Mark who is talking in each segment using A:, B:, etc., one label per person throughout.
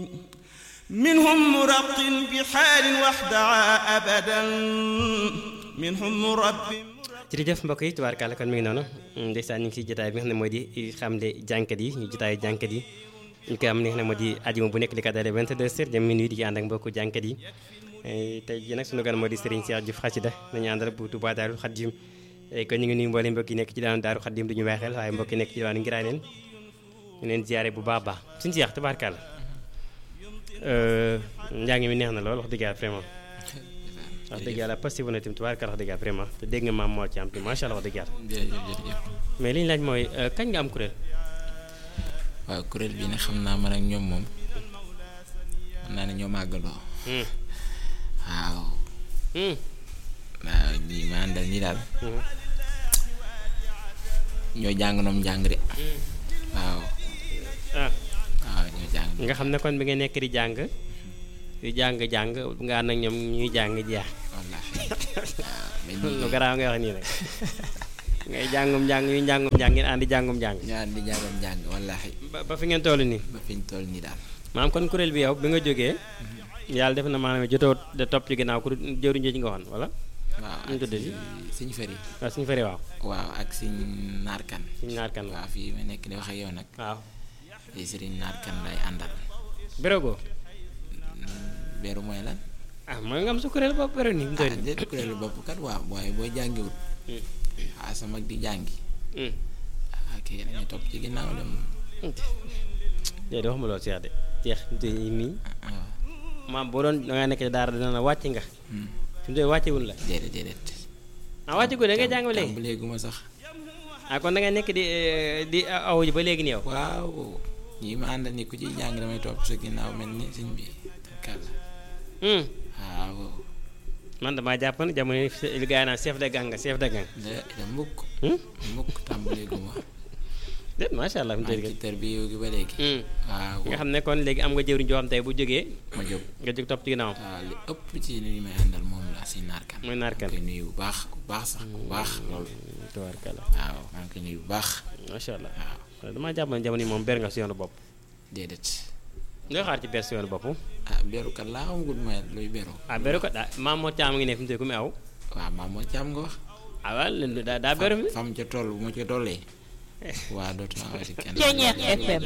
A: منهم مرق بحال وحدها أبدا منهم مرب
B: jërëjëf mbokk yi tubaarkàlla kon mi ngi noonu ndeysaan ñu ngi si jotaay bi nga xam ne moo di xamle jànkat yi ñu jotaayu jànkat yi ñu koy am li nga xam ne moo di ajuma bu nekk li ko dalee 22 heures jëm minuit di ci ànd ak mbokku jànkat yi tey jii nag sunu gan moo di Serigne Cheikh Diouf xasida nañu àndal bu Touba Daaru Xaddim kon ñu ngi nuyu mboolem mbokk yi nekk ci daanu Daaru Xaddim du ñu bàyyi xel waaye mbokk yi nekk ci daanu ngiraay leen ñu leen ziare bu baax baax suñu Cheikh tubaarkàlla njàng mi neex na lool wax dëgg yàlla vraiment wax dëgg yàlla positif na tamit tubaarkàlla wax dëgg yàlla vraiment te dégg nga maam moo ci am tamit macha allah wax dëgg yàlla
C: jërëjëf jërëjëf
B: mais li ñu laaj mooy kañ nga am kuréel
C: waaw kuréel bi nag xam naa man ak ñoom moom mën naa ne ñoo màggaloo waaw waaw ñii ma àndal nii daal ñoo jàng noom jàng de waaw
B: ah
C: waaw ñoo jàng
B: nga xam ne kon bi nga nekk di jàng di jàng jàng nga ànd ak ñoom ñuy jàng jeex
C: wallaahi waaw mais
B: lu
C: nii
B: garaaw nga wax nii nag ngay jàngum jàng ñuy jàngum jàng ngeen àndi jàngum jàng
C: ñoo ànd di jàngam jàng wallaahi
B: ba ba fi ngeen toll nii
C: ba fi ñu toll nii daal
B: maam kon kuréel bi yow bi nga jógee yàlla def na maanaam jotoo de topp ci ginnaaw ku jëwriñ ji nga waxoon wala
C: waaw
B: ñu
C: ak
B: tudd si
C: suñ fëri
B: waaw suñu fari waaw
C: waaw ak suñ naarkan
B: suñu naar kan
C: waaw fii ma nekk di wax ak yow nag
B: waaw
C: di sëriñ naarkan lay àndal
B: bérégo
C: beeru mooy lan
B: ah mooy nga am sa kuréel boobu béréw nii mu
C: ah
B: toll nii
C: déet kuréelu bopp kat waaw waaye boo jàngiwut ah sa mag di jàngi
B: Hmm.
C: ah kii dañuy topp ci ginnaaw dem
B: déedéet waxuma loolu Cheikh de Cheikh te mii
C: waaw
B: maam boo doon da ngaa nekk ci daara dina la wàcc nga
C: Hmm.
B: fi mu toll wàccewul la
C: déedéet déedéet
B: ah wàcce ko da ngay jàng ba léegi
C: tàmbaleegu ma sax
B: ah kon da ngay nekk di eh, di aw ji ba léegi nii yow
C: waaw ñi ma àndal ni ku ciy jàng damay topp sa ginnaaw mel ni sëñ bi kàlla
B: Hmm.
C: waaw
B: man damaa jàpp ne jamono yi li gaa yi naan chef de gang nga chef de gang
C: da da mbukk
B: Hmm?
C: mbukk tàmbaleegu ma
B: déet macha allah fi mu
C: maa
B: toll
C: ngi
B: nii
C: ci tër bi yow gi ba léegi
B: Hmm.
C: waaw
B: nga xam ne kon léegi am nga jëwriñ joo xam tey bu jógee
C: ma jóg
B: nga jóg topp ci ginnaawam
C: waaw li ëpp ci li may àndal moom la si naarkan
B: mooy naar kan
C: koy nuyu bu baax bu baax sax bu baax lool
B: tubaarkalla
C: waaw maa ngi koy nuyu bu baax
B: macha allah
C: waaw
B: damaa jàpp ne jamono yi moom ber nga si yoonu bopp
C: déedéet
B: nga xaar ci bees si yoonu bopp
C: ah beru kat laa xamagul ma luy beru
B: ah beru ko daa maam moo caam ngi ne fi mu toll ku mu aw
C: waaw maam moo ci am nga wax
B: ah waaw leen daa daa beru fi
C: fam ca toll bu ma ca tollee waa dootuma awati kenn
D: Ceeñeex FM.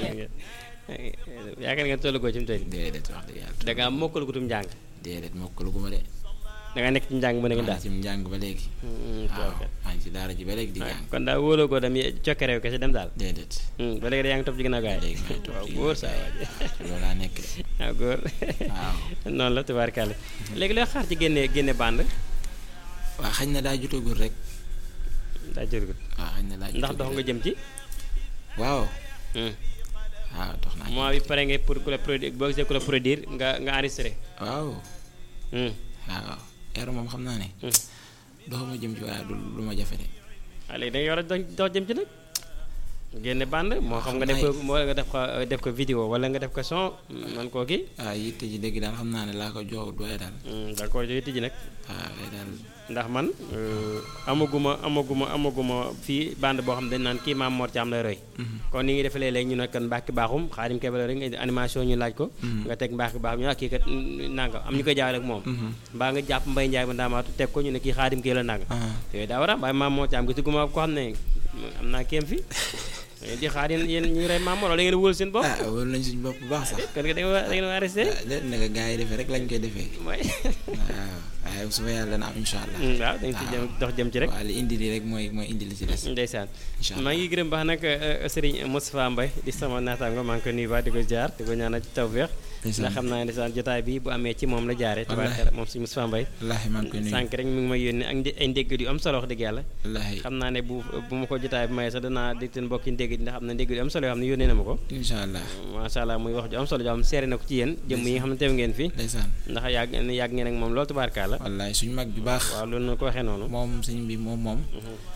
B: yaakaar nga tollu ko ci mu toll
C: déedéet wax dëgg yàlla
B: da ngaa mokkal gutum njàng
C: déedéet mokkalu gu ma de
B: da nga nekk ci njàng mu ne nga
C: maa
B: daal
C: ngi ci njàng ba léegi
B: Hmm,
C: waaw
B: tubaarkalla.
C: maa ngi ci daara ji ba léegi di jàng
B: kon daal wóoloo ko dem cokke réew kese dem daal
C: déedéet
B: Hmm, ba léegi da yaa ngi topp ci ginnaaw gaay
C: léegi maa ngi topp
B: waaw
C: ci
B: góor saa waay
C: loolu laa nekk de
B: waaw góor
C: waaw
B: noonu la tubaarkalla léegi looy xaar ci génne génne bande
C: waaw xañ na daa jotagul rek
B: daa jërgut
C: waaw xañ na daa
B: ndax dox
C: jotagul
B: nga jëm ci
C: waaw
B: Hmm.
C: waaw dox naa
B: mois bi pare nga pour ku la produire boo gisee ku la produire nga nga enregistré
C: waaw
B: Hmm.
C: waaw yar moom xam naa ne
B: Hmm.
C: doxuma jëm ci waaye du lu ma jafe de
B: ah léegi da nga war a dox dox jëm ci nag génne bande moo xam nga def ko moo nga def ko def ko vidéo wala nga def ko son man koo kii
C: waaw yitte ji dégg daal xam naa ne laa ko joxut waaye daal
B: d'accord yooyu tijji nag
C: waaw waaye daal
B: ndax man euh, amaguma amaguma amaguma fii bande boo xam ne dañ naan kii maam Mor Thiam lay roy kon ni ngi defee léeg-léeg ñu ne kan mbàkki baaxum xaadim kebe rek nga indi animation ñu laaj ko nga teg mbàkki baaxum ñu ne kii kat nanga am ñu koy jaawale ak moom mbaa nga jàpp mbay njaay ba ndaamaatu teg ko ñu ne kii xaadim kii la nanga
C: ah
B: yooyu daa war a am waaye maam Mor Thiam gisuguma ko xam ne am naa kéem fi ngeen di xaar yéen yéen ñu rey maam Mor wala ngeen wóolu seen bopp
C: ah wóolu nañ suñu bopp bu baax sax
B: kon da ngeen war da ngeen war a resté
C: ah déet naka gars yi defee rek lañ koy defee
B: mooy
C: waaw waaye su ma yàlla dana am incha allah
B: waaw dañ ci jëm dox jëm ci rek
C: waaw li indi li rek mooy mooy indi li ci des
B: ndeysaan
C: incha allah
B: maa ngi gërëm baax nag Serigne Moustapha Mbaye di sama naataango maa ngi koy nuyu baax di ko jaar di ko ñaanal ci tawféex
C: Ndeysaan.
B: ndax xam naa ne ndeysaan jotaay bi bu amee ci moom la jaare
C: Wallaahi.
B: tubaarkalla moom si Moustapha Mbaye
C: wallaahi maa ngi koy nuyu
B: sànq rek mi ngi may yónnee ak ndé- ay ndéggat yu am solo wax dëgg yàlla
C: wallaahi
B: xam naa ne bu bu ma ko jotaay bi mayee sax danaa dégg mbokki ndéggat yi ndax am na ndéggat yu am solo yoo xam ne yónnee na ma ko
C: incha allah
B: macha allah muy wax ju am solo joo xam ne seere na ko ci yéen jëmm yi nga xam ne teew ngeen fi
C: ndeysaan
B: ndax yàgg yàgg ngeen ak moom loolu tubaarkalla
C: wallaahi suñu mag ju baax
B: waaw loolu na ko waxee noonu
C: moom sëñ bi moom moom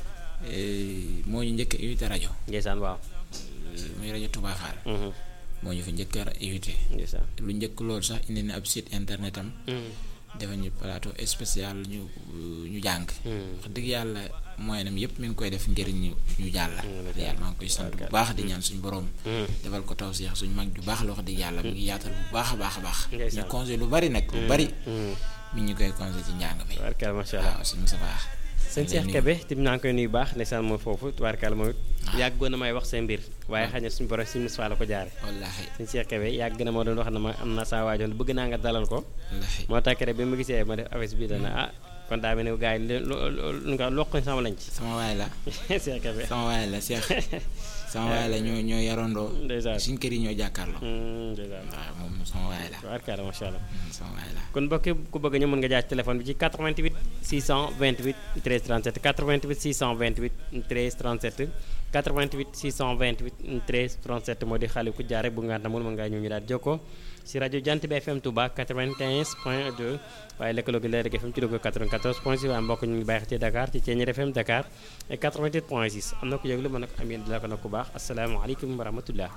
C: eh, moo ñu njëkk a invité rajo
B: ndeysaan waaw
C: eh, muy rajo Touba Fall
B: Mhm.
C: moo ñu fa njëkk a invité
B: ndeysaan
C: lu njëkk loolu sax indi na ab site internet am
B: Mhm.
C: defal ñu plateau spécial ñu ñu jàng
B: Mhm.
C: wax dëgg yàlla moyenam yëpp mi ngi koy def ngir ñu ñu jàll yàlla maa ngi koy sant bu baax di ñaan suñu borom defal ko taw seex suñu mag ju baax la wax di yàlla mi ngi yaatal bu baax a baax a baax ñu conseil lu bari nag lu bari mi ñu koy conseil ci njàng mi
B: tubaarkalla macha allah
C: waaw suñu sa baax
B: sëñ Cheikh Kébé tim naa ngi koy nuyu baax ndeysaan mooy foofu tubaarkalla moom it yàggoon na may wax seen mbir waaye xëy na suñu borom suñu Moussa la ko jaare
C: wallaahi
B: sëñ Cheikh Kébé yàgg na ma doon wax na ma am na saa waajoon bëgg naa nga dalal ko
C: wallaahi
B: moo tax rek bi ma gisee ma def affaire bi dana ah kon daa mel ne gars yi lu nga lokkoñ sama lañ ci
C: sama waay la
B: Cheikh Kébé
C: sama waay la Cheikh sama waay la ñoo ñoo yarandoo
B: ndeysaan
C: suñ kër yi ñoo jàkkaarloo
B: ndeysaan
C: waaw moom sama waay la
B: tubaarkalla macha allah
C: sama waay la
B: kon mbokk ku bëgg ñëw mën nga jaar ci téléphone bi ci 88 628 13 37 88 628 13 37 88 628 13 37 moo di xale ku jaar rek bu nga namul mën ngaa ñëw ñu daal jokkoo si rajo Jant bi FM Touba 95 point 2 waaye lëkkaloo gi Leer FM ci Louga 94 point 6 waaye mbokk ñu ngi bàyyi ci Dakar ci Thiéniere FM Dakar et 88 point 6 am na ko yëglu mën na ko am yéen di la ko nag ku baax asalaamaaleykum wa rahmatullah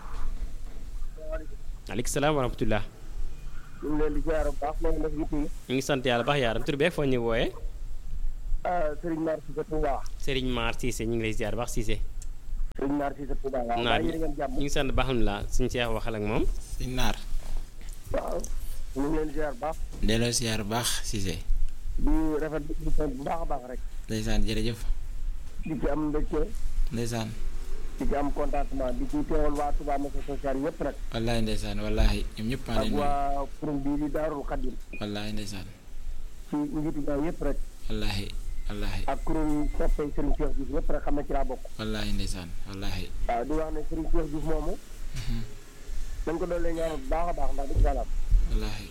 B: aleykum salaam wa rahmatullah
D: ñu ngi leen di ziar bu baax loolu def yitte yi.
B: ñu ngi sant yàlla baax yaaram tur beeg foo ñu wooyee.
D: Serigne Mar Cissé Touba.
B: Serigne Mar Cissé ñu ngi lay ziar baax Cissé.
D: Serigne Mar Cissé Touba waaw.
B: naar
D: waaye yéen a ngeen jàmm.
B: ñu ngi sant baax alhamdulilah suñu Cheikh waxal ak moom.
C: suñ naar
D: waaw ñu ngi leen di ziar bu baax.
C: delloo siyaar bu baax Cissé
D: di rafet di bu baax a baax rek.
C: ndeysaan jërëjëf
D: di ci am mbégte
C: ndeysaan
D: di ci am contentement di ci teewal waa Touba Mosquée sociale yëpp nag.
C: wallaahi ndeysaan wallaahi ñoom ñëpp maa
D: ak
C: leen nuyu
D: waa kuréel bii di Daarul Xadim
C: wallaahi ndeysaan
D: ci njiitu gaay yëpp rek.
C: wallaahi wallaahi
D: ak kuréel soppay Serigne Cheikh Diouf yëpp rek xam na ci laa bokk.
C: wallaahi ndeysaan wallaahi
D: waaw di wax ne Serigne Cheikh Diouf moomu. dañ ko doon leen ñaanal bu baax a baax ndax dëgg yàlla.
C: wallaahi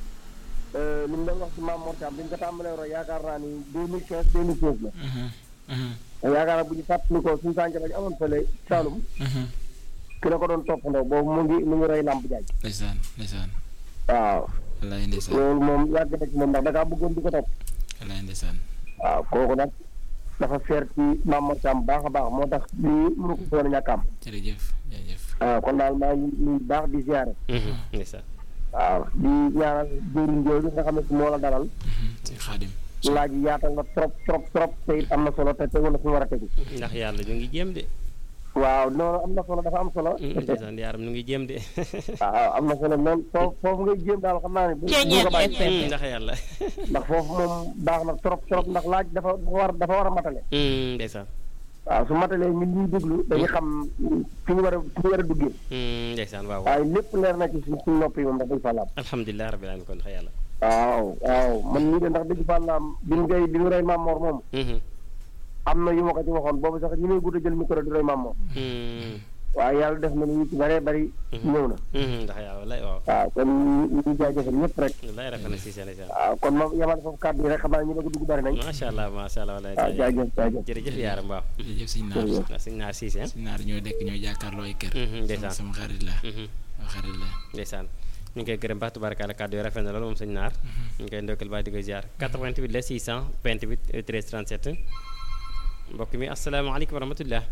D: li mu doon wax ci Maam Mor Thiam bi ñu ko tàmbalee roy yaakaar naa ni 2015 2016 la.
C: Mhm, mhm,
D: yaakaar naa bu ñu fàttali ko suñu sànq ba ñu amoon fële Saalum
C: mhm.
D: ki la ko doon toppandoo boobu mu ngi mu ngi roy làmp jaaj
C: ndeysaan ndeysaan
D: waaw
C: wallaahi ndeysaan
D: loolu moom yàgg na ci moom ndax da ngaa bëggoon di ko topp
C: wallaahi ndeysaan
D: waaw kooku nag dafa seer ci Maam Mor Thiam baax a baax moo tax lii mënu ko woon a ñàkk am
C: jërëjëf jërëjëf
D: waaw kon daal maa ngi nuyu baax di ziare
B: ndeysaan
D: waaw di ñaanal jëriñ jooju nga xam ne moo la dalal
C: Mhm, si xaadim
D: laaj yi yaatal na trop trop trop te it am na solo te tegu na fi mu war a tegu
B: ndax yàlla ñu ngi jéem de.
D: waaw noonu am na solo dafa am solo
B: ndeysaan yaaram ñu ngi jéem de.
D: waaw am na solo lool foofu foofu ngay jéem daal xam naa ne bu bu nga bàyyi
B: ndax yàlla.
D: ndax foofu moom baax na trop trop ndax laaj dafa dafa war dafa war a matale
B: ndeysaan.
D: waaw su matalee ñun ñuy déglu dañuy xam fi ñu war a fi ñu war a duggee
B: ndeysaan waaw waaw.
D: waaye lépp leer na ci suñ suñ nopp yi moom ndax dëgg fàllaam
B: alhamdulilah rabbil alamin kon ndax yàlla.
D: waaw waaw man nii de ndax dëgg fàllaam bi ñu koy bi ñu rey Maam Mor moom am na yu ma ko ci waxoon boobu sax ñu may gudd a jël micro di rey Maam Mor waaye yàlla def na ni ci bëree bëri ñëw na
B: ndax yàlla wallaay waaw.
D: waaw kon ñu ñu ngi jaajëfal ñëpp rek
B: wallaay rafet na si seen ndeysaan.
D: waaw kon moom yamal foofu kàddu yi rek xam naa ñu bëgg dugg bëri nañ
B: macha allah macha allah wallaay.
D: waaw jaajëf jaajëf
B: jërëjëf yaaram waaw.
C: jërëjëf sëñ naar
D: jërëjëf.
B: waaw sëñ naar Cissé.
C: sëñ naar ñoo dekk ñoo jàkkaarloo ay kër
B: ndeysaan.
C: sama xarit la sama xarit la
B: ndeysaan ñu ngi koy gërëm baax tubaarkalla kàddu yi rafet na loolu moom sëñ naar ñu ngi koy ndokkal baax di ko ziar 88 la 628 13 37 mbokk mi asalaamaaleykum wa rahmatullah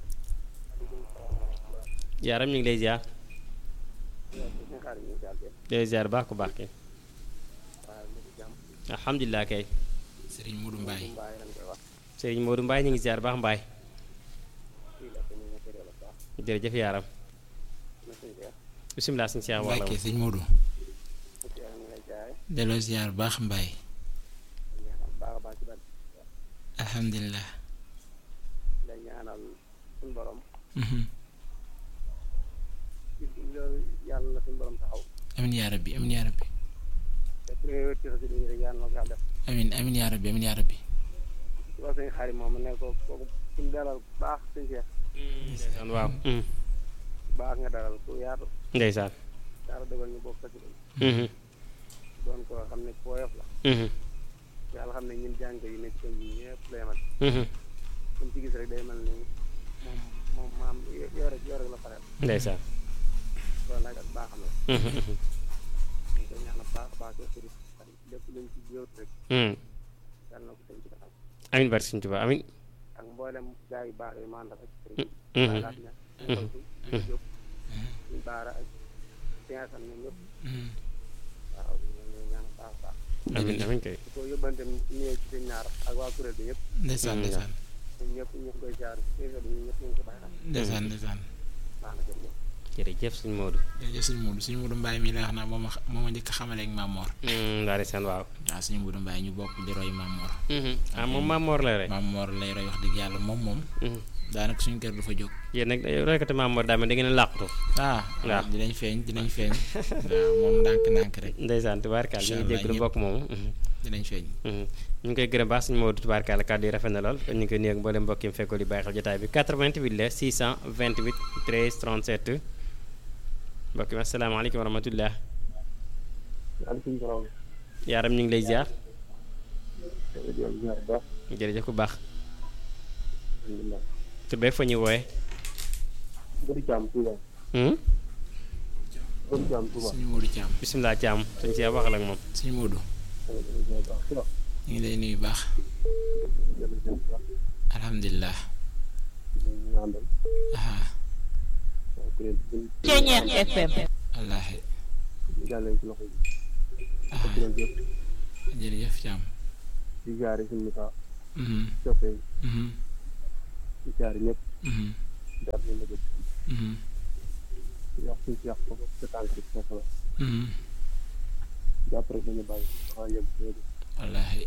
B: yaaram ñu ngi lay ziar lay ziar baax ku baax ki alhamdulilah kay
C: sëriñ Modou Mbaye
B: Serigne Modou Mbaye ñu ngi ziar baax Mbaye jërëjëf yaaram bisimilah suñu Cheikh wax la
C: Mbacke sëñ Modou delloo siyaar bu baax Mbaye alhamdulilah
D: la ñaanal suñu borom
C: Mhm.
D: loolu yàlla na suñu borom taxaw
C: amin yaa rabbi amin yaa rabbi
D: te priorité ci dañu rek yàlla na ko yàlla def
C: amin amin yaa rabbi amin yaa rabbi
D: ci wax suñu xarit moom ne ko kooku suñu dalal bu baax suñu seex
B: ndeysaan waaw
D: baax nga dalal ku yaatu
B: ndeysaan
D: yàlla dogal ñu bokk ci
B: Mhm.
D: doon ko xam ne ku woyof la
B: Mhm.
D: yàlla xam ne ñun jàng yi nekk ko ñi ñëpp la yemal
B: Mhm.
D: suñ ci gis rek day mel ni moom moom maam yoo rek yoo rek la pareel
B: ndeysaan
D: loolu nag ak baaxam la
B: Mhm. Mhm.
D: ñu koy ñaanal baax a baax ko lépp luñ ci jiwut rek
B: Mhm.
D: yàlla na ko tënk ci kanam
B: amin barke Sëñ Tuubaa amin
D: ak mboolem gaa yu baax yi ma àndal ak
B: Mhm.
D: sëriñ laat ña ñu jóg ñu baara ak siyaasam ñoom ñëpp
C: Mhm.
D: waaw ñu ngi ñaan baax a baax
B: amin amin kay
D: di ko yóbbante nuyoo ci seen ñaar ak waa kuréel bi yëpp
C: ndeysaan ndeysaan
D: ñëpp ñu ngi koy jaar téléphone bi ñëpp ñu ngi ko bàyyi xel
C: ndeysaan ndeysaan
D: baax na jërëjëf
B: jërëjëf suñu Modou.
C: jërëjëf suñu Modou suñu Modou Mbaye mii la wax naa moom moo ma njëkk a xamale ak Maam Mor
B: ndaari seen waaw.
C: waaw suñu Modou Mbaye ñu bokk di roy Maam Mor
B: ah moom Maam Mor la rek.
C: Maam Mor lay roy wax dëgg yàlla moom moom daanaka suñu kër du fa jóg
B: yéen nag roykati Maam Mor daa mel da ngeen a làqatu.
C: ah
B: waaw.
C: dinañ feeñ dinañ feeñ waaw moom ndànk-ndànk rek
B: ndeysaan tubaarkaal ñu ngi
C: Incha allah
B: jégalu
C: ñëpp.
B: mbokk moomu.
C: dinañ feeñ
B: ñu ngi koy gërëm baax suñu Modou tubaarkaal kàddu yi rafet na lool kon ñu ngi koy nuyu ak mboolem mbokk yi mu fekkul di bàyyi xel jotaay bi 88 la 628 13 37 mbokk yi asalaamaaleykum wa rahmatullah
D: waaleykum salaam
B: yaaram ñu ngi lay ziar
D: jërëjëf ziar bu baax
B: jërëjëf ku baax
D: alhamdulilah
B: tur beeg fa ñuy wooye
D: Bëri Caam Touba Bëri Caam Touba
C: suñu Modou Thiam
B: bisimilah Thiam suñ see waxal ak moom
C: suñu Modou
D: jërëjëf baax si la
C: ñu ngi lay nuyu baax
D: jërëjëf baax
C: alhamdulilah
D: ñu àndal
C: aha
D: kuréel bi ñu
E: Ceñeex FM
C: wallaahi
D: jàllee ci loxo yi
C: aha
D: kuréel yëpp
C: jërëjëf Thiam
D: di jaare suñu mitaa
C: mhm
D: soppee
C: mhm
D: di jaare ñëpp
C: mhm
D: jaar ñu la jëpp
C: mhm
D: di wax suñu si yàq foofu sa tànk bi foofu la
C: mhm
D: jàpp rek dañu bàyyi xaw yëg léegi
C: wallaahi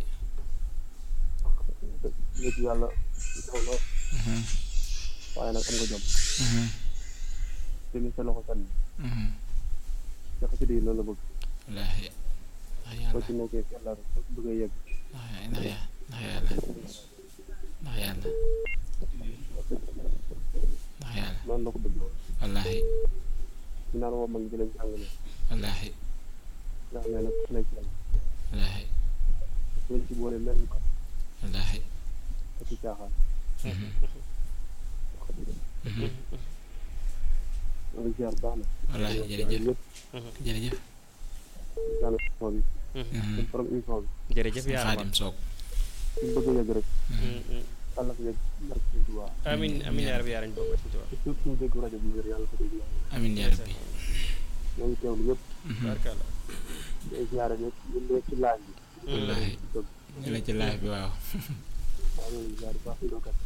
D: léegi yàlla daw lool
C: mhm
D: waaye nag am nga jom
C: mhm
D: te ni sa loxo sànni
C: mhm
D: sa xasida yi loolu la bëgg
C: wallaahi ndax
D: soo
C: yàlla
D: ci nekkee si yàlla rek bëgg a yëg
C: ndax ndax ya- ndax yàlla ndax yàlla ndax yàlla
D: noonu la ko bëgg
C: wallaahi
D: ñu naan woo mag ñi dinañ jàng ne
C: wallaahi
D: ndax nee na ku nekk yàlla
C: wallaahi
D: buñ ci boole lenn ko
C: wallaahi
D: ak ci caaxaan
C: mhm mhm
D: loolu ziar baax na
C: wallaahi jërëjëf
D: ñëpp
C: jërëjëf
D: jàng émission bi
C: mhm
D: suñ borom émission bi
B: jërëjëf
C: sëñ
B: yaaram
C: Xaadim Soog
D: suñ bëgg a yëg rek yàlla ko yëg barke suñ Tuubaa
B: amin amin yaa rabbi yaaram bokk ci tubaab
D: surtout suñu dégg rajo bi ngir yàlla ko dégg yàlla
C: amiin yaa rabbi
D: ñoo ngi teewlu yëpp
C: mhm
B: barkalla
D: day ziare ñëpp ñu nekk ci laaj bi
C: wallaahi
D: dëgg
C: ñu la ci live bi waaw
D: waaw ñoo ngi ziar baax si dokat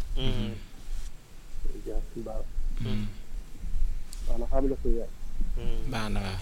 D: ziar suñ baax
C: mhm
D: waaw na xam nga ko yaay
C: baax na waaw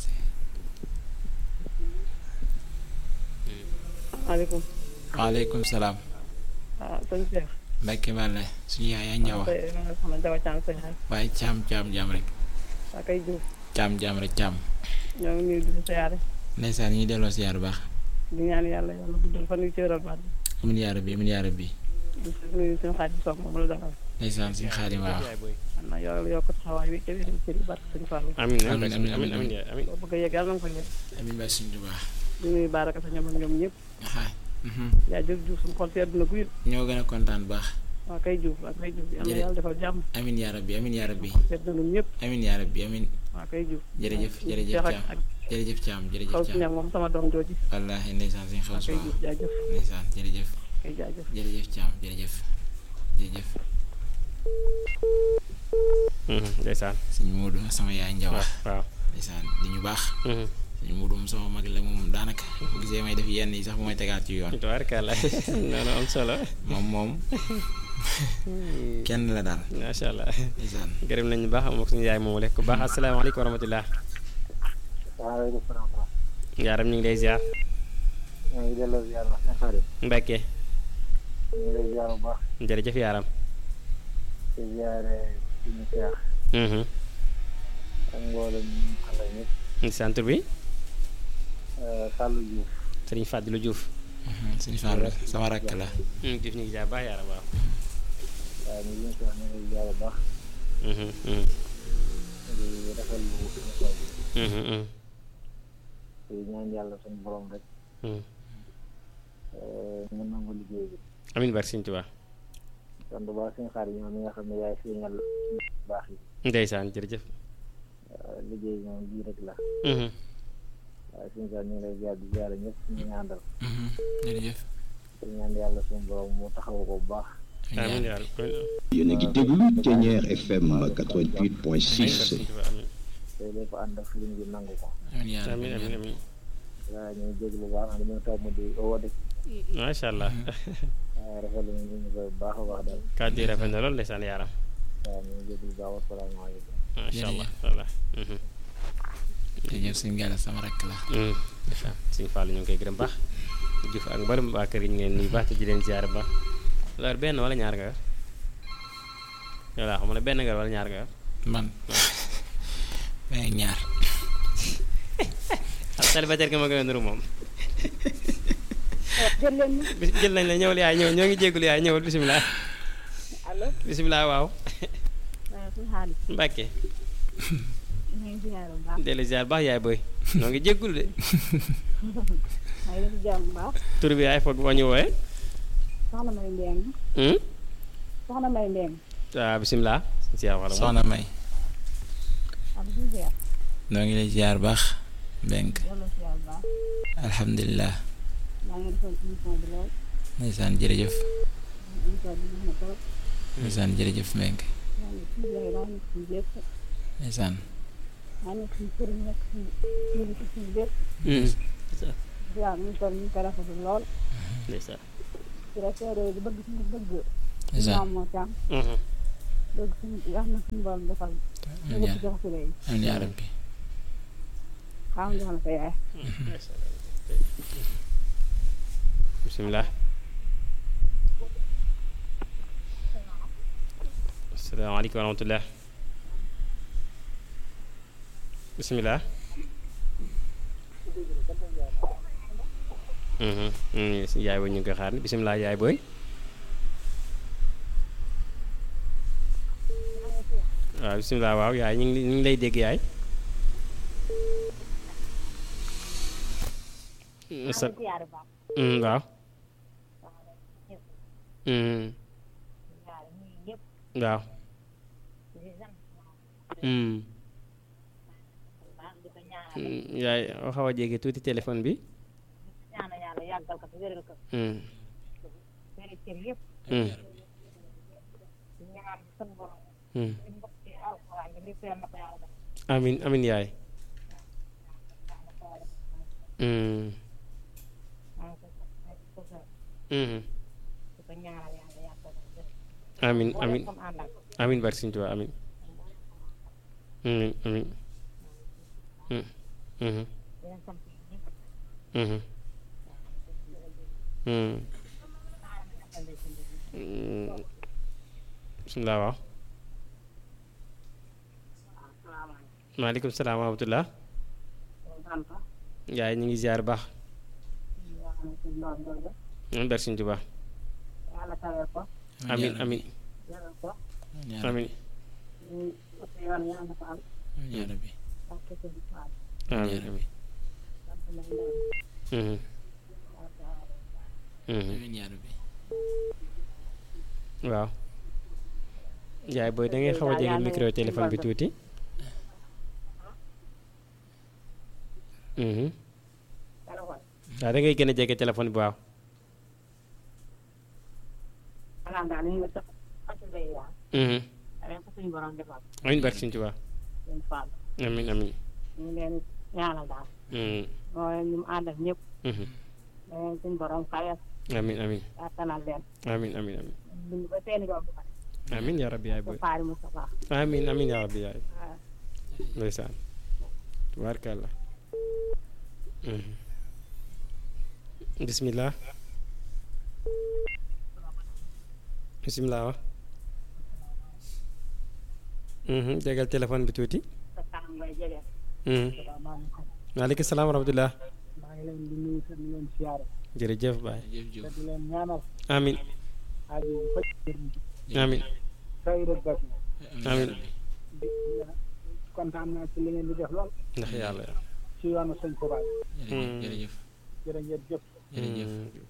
E: maaleykum
C: waaleykum salaam
E: ah sëñ Cheikh
C: Mbacke Balla suñu yaay yaa ñawa
E: tey ma nga xam ne Jawa Caam sëñ xay
C: waaye caam caam jaam rek
E: waa kay Diouf
C: caam jaam rek caam
E: ñoo ngi nuyu di la siyaare
C: ndeysaan ñu ngi delloo siyaar bu baax
E: di ñaan yàlla yàlla guddal fan yu cëral baat bi
C: amin yaa rabbi amin yaa rabbi
E: di nuyu suñu xaaj bi soog moom la dalal
C: ndeysaan suñu xaadim waaw
E: xam na yoral yokk taxawaay bi ca wér cër yi barke sëñ Fallou
B: amin
C: Amin,
B: amin
C: amin,
B: amin amin yaa amin
E: boo bëgg a yegg yàlla na nga ko yegg
C: amin ba suñu Tuubaa
E: di nuyu Baraka sa ñoom ak ñoom ñëpp
C: aha mhm
E: yaa jëf Diouf suñu xol sedd na guy
C: ñoo gën a kontaan bu baax
E: waa kay Diouf waa kay Diouf yàlla na
C: Jërëjëf.
E: yàlla defal jàmm
C: amin yaa rabbi amin yaa rabbi
E: sedd na ñun ñëpp
C: amin yaa rabbi amin
E: waa kay Diouf
C: jërëjëf jërëjëf
E: Cheikh ak
C: caam
E: ak
C: jërëjëf caam jërëjëf
E: xaw si
C: caam
E: ñag moom sama doom jooji
C: wallaahi ndeysaan suñu xaw
E: waa
C: si
E: kay
C: waaw
E: Diouf jaajëf
C: ndeysaan jërëjëf
E: kay jaajëf
C: jërëjëf caam jërëjëf jërëjëf
B: ndeysaan
C: suñu Moodu sama yaay njawa
B: waaw waaw
C: ndeysaan di ñu baax suñu Moodu moom sama mag la moom daanaka bu gisee may def yenn yi sax bu may tegaat ci yoon
B: tubaarkalla noonu am solo
C: moom moom kenn la daal
B: macha allah
C: ndeysaan
B: gërëm nañu baax am ak suñu yaay moomu rek ku baax asalaamaaleykum wa rahmatullah
D: waaleykum salaam wa rahmatulah
B: yaaram ñu ngi lay ziar
D: ñoo ngi delloo ziar wax na xarit
B: Mbacke
D: ñu ngi lay ziar bu baax
B: jërëjëf yaaram
D: di ziare suñu seex ak mboolem ñu àndal ñëpp
B: ndeysaan tur bi
D: Sallou Diouf
B: Sëriñ Fàdilu Diouf
C: suñu Fallu sama rakk la
B: Diouf ñu ngi ziar baax yaaram waaw
D: waaye ñu ngi wax ñu ngi lay ziar bu baax di rafetlu émission bi di ñaan yàlla suñu borom rek mu nangu liggéey bi
B: amin barke Sëriñ Tuubaa
D: kon bu baax suñu xaar yi ñoom mi nga xam ne yaay feeñal bu baax yi
B: ndeysaan jërëjëf
D: liggéey bi moom bii rek la waaye suñu xaar ñu ngi lay ziar di ziar ñëpp ñu ngi àndal
C: jërëjëf
D: di ñaan yàlla suñu borom mu taxaw ko bu baax
B: amin yàlla
F: yéen a ngi déglu Thiéniere FM 88.6
D: te lépp ànd ak sëriñ bi nangu ko
C: amin yaa rabbi
B: amin amin amin
D: waaye ñu ngi jéglu bu baax dañoo toog di woote ci
B: macha allah
G: waaw rafetlu nañu ñu koy baax a baax daal
B: kàddu yi rafet na lool ndeysaan yaaram
G: waaw ñu ngi jégalu baax wasalaamaaleykum
B: macha allah voilà
C: jërëjëf sëñ Gala sama rakk la
B: ndeysaan sëñ Fallou ñu ngi koy gërëm baax Diouf ak mboolem waa kër gi ñu ngi leen nuyu baax te di leen ziar baax loolu benn wala ñaar nga yor voilà xam nga benn nga yor wala ñaar nga yor
C: man may ñaar
B: ak célibataire nga ma gën a nuru moom
E: jël leen ñu
B: bis jël nañ la ñëwal yaay ñëw ñoo ngi jégalu yaay ñëwal bisimilah
E: allo
B: bisimilah waaw
E: waaw suñu xaalis
B: Mbàkke
E: ñu ngi ziar bu baax
B: dellu ziar baax yaay booy ñoo ngi jégalu de
E: maa ngi leen di jàmm bu baax
B: tur bi yaay foog boo ñu wooyee
E: soxna may mbeng
B: hmm?
E: soxna may mbeng
B: waaw bisimilah ziar wala moom
C: soxna May
E: am si ziar
C: noo ngi lay ziar baax Mbenk
E: yàlla ziar bu baax
C: alhamdulilah
E: maa ngi defoon émission bi lool
C: ndeysaan jërëjëf
E: émission bi neex na trop
C: ndeysaan jërëjëf Mbenk
E: maa ngi ci yaay maa ngi ci lépp
C: ndeysaan
E: maa ngi ci sëriñ nekk ci ñu ngi ci lépp
B: Hmm.
E: ziar ñu toll ñu ko rafetlu lool
B: ndeysaan
E: ci rafetlu di bëgg suñu bëgg
C: ndeysaan
E: maam moo tax
B: Mhm.
E: bëgg suñu wax na suñu borom defal ñu
C: amiin
E: lépp
C: yaa
E: jox si léegi
C: amiin yaa rabbi
E: xam jox na sa yaay
B: bisimilah asalaamaaleykum wa rahmatullah bisimilah Mhm. Mm, yaay booy ñu ngi koy xaar bisimilah yaay booy waaw bisimilah waaw yaay ñu ngi ñu ngi lay dégg yaay sa
E: ziar bu baax
B: Mm, waaw Mm,
E: ziar ñu ñëpp
B: waaw
E: di sant
B: Mm,
E: bu baax di ko ñaanal
B: mm, yaay xaw a jege tuuti téléphone bi
E: ñaanal yàlla yàggal ko te wéral ko
B: Mm,
E: wéral cër yëpp
B: mm,
E: di ñaan sunu borom
B: mm.
E: li mbokk ci alxuraan bi lépp yal na ko yàlla def
B: amin amin yaay Mm,
E: maa ngi koy sant ko gërëm
B: mhm.
E: di ko ñaanal yàlla yàggal ko te wéral
B: amin
E: ko
B: amin
E: comme àndal
B: amin barke Sëñ Tuubaa amin amin amin Mm, mhm,
E: di leen sant ñëpp
B: mhm. Mm. Mm. bisimilah waaw
E: asalaamaaleykum
B: maaleykum salaam wa rahmatullah
E: sant
B: yaay ñu ngi ziar baax
E: yoo xam ne suñu doom jooju
B: amin barke Sëñ Tuubaa
E: yàlla tawee ko
B: amin amin
E: wéral ko
C: amiin yaa rabbi
B: amin
E: ñu ut yoon yàlla na ko am
C: amiin yaa rabbi
E: ak ko seen faal
B: amin amin
E: sant nañ leen
B: Mhm,
E: yàlla tawee
B: mhm.
C: amiin yaa rabbi
B: waaw yaay booy da ngay xaw a jege micro téléphone bi tuuti Mhm.
E: téléphone
B: waaw da ngay gën a jege téléphone bi waaw
E: maanaam daal ñu ngi sax xasul bay yaa
B: Mhm.
E: ren ko suñu borom defal
B: amiin barke Sëñ Tuubaa
E: seen faal
B: amiin amiin
E: ñu ngi leen ñaanal daal
B: Mhm,
E: mooy ñu mu àndal ñëpp
B: mhm.
E: da leen suñu borom xayal
B: amiin amiin
E: kàttanal leen
B: amiin amiin amiin
E: dund ba seeni doom bu
B: amiin yaa rabbi yaay
E: ko
B: booy
E: faari Moustapha
B: amiin amiin yaa rabbi yaay
E: waaw
B: ndeysaan tubaarkàlla Mhm. bismillah bismillah wa Mhm, jegal téléphone bi tuuti
E: sa kanam ngay jege
B: Mhm.
E: salaamaaleykum
B: maaleykum salaam wa rahmatullah
G: maa ngi leen di nuyu te di leen siyaare
B: jërëjëf baay
C: jëf
G: te
C: jëf
G: di leen ñaanal
B: amiin
G: aajo yu faj jëriñ
B: amiin
G: kay rek bas
C: amiin yaa
B: amiin
C: rabbi
G: di kontaan naa ci li ngeen di def lool
B: ndax yàlla
G: ci yoonu sëñ Tuubaa
C: jërëjëf jërëjëf
G: jërë ngeen jëf
C: jërëjëf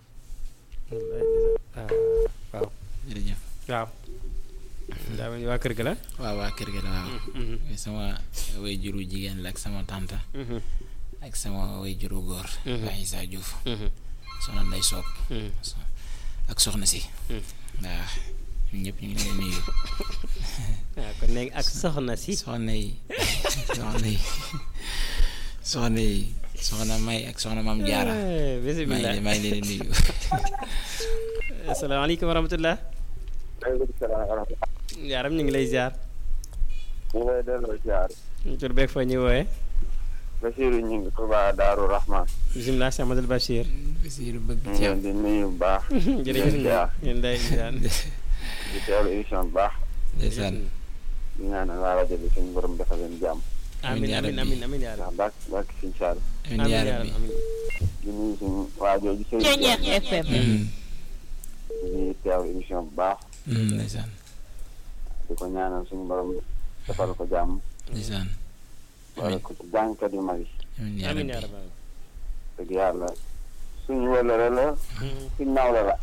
B: ah waaw
C: jërëjëf
B: waaw daa mel ni waa kër ga la
C: waaw waa kër ga la waaw
B: Mhm,
C: sama way juru jigéen la ak sama tante
B: mhm,
C: ak sama way juru góor
B: Mhm.
C: Baye Issa Diouf
B: mhm,
C: soxna Ndey Soop
B: mhm.
C: so- ak soxna si
B: Mhm.
C: waaw ñun ñëpp ñu ngi leen di nuyu
B: ah kon léegi ak soxna si
C: soxna yi soxna yi soxna yi soxna May ak soxna Maam Jaara maa
B: bisimilah
C: ngi maa ngi leen di nuyu
B: asalaamaaleykum wa rahmatulah
D: waaleykum salaam wa rahmatulah.
B: yaaram ñu ngi lay ziar
D: ñu ngi lay delloo ziar.
B: tur beeg fa ñuy wooye
D: Basiirou ñu ngi Touba Daaru Rahman.
B: bisimilah Cheikh Amadou Bachir
C: Basiiru bëgg
D: ñu ngi
C: ceeb
D: leen di nuyu bu baax.
B: jërëjëf
D: ziar.
B: ñun day ziar
D: di teewlu émission bu baax.
C: ndeysaan
D: di ñaanal waa rajo bi suñu borom defal leen jàmm.
B: amin
C: yaa
B: amin
C: rabbi.
B: amin amin yaa
D: ndax
B: rabbi
D: bàkk bàkk suñu saal.
C: amiin
B: amin
C: yaa
B: yaa
C: rabbi
B: rabbi amin
D: di nuyu suñu waa jooju sëñ
H: Ceeñeex FM.
C: Mm,
D: di teewlu émission bu baax.
C: mm, ndeysaan
D: di ko ñaanal suñu borom defal ko jàmm.
C: ndeysaan
D: wala ko ci jàngkat yu mag yi.
C: amiin yaa
B: amin yaa
C: rabbi
B: rabbi
D: dëgg yàlla suñu wëllëre la suñu nawle la.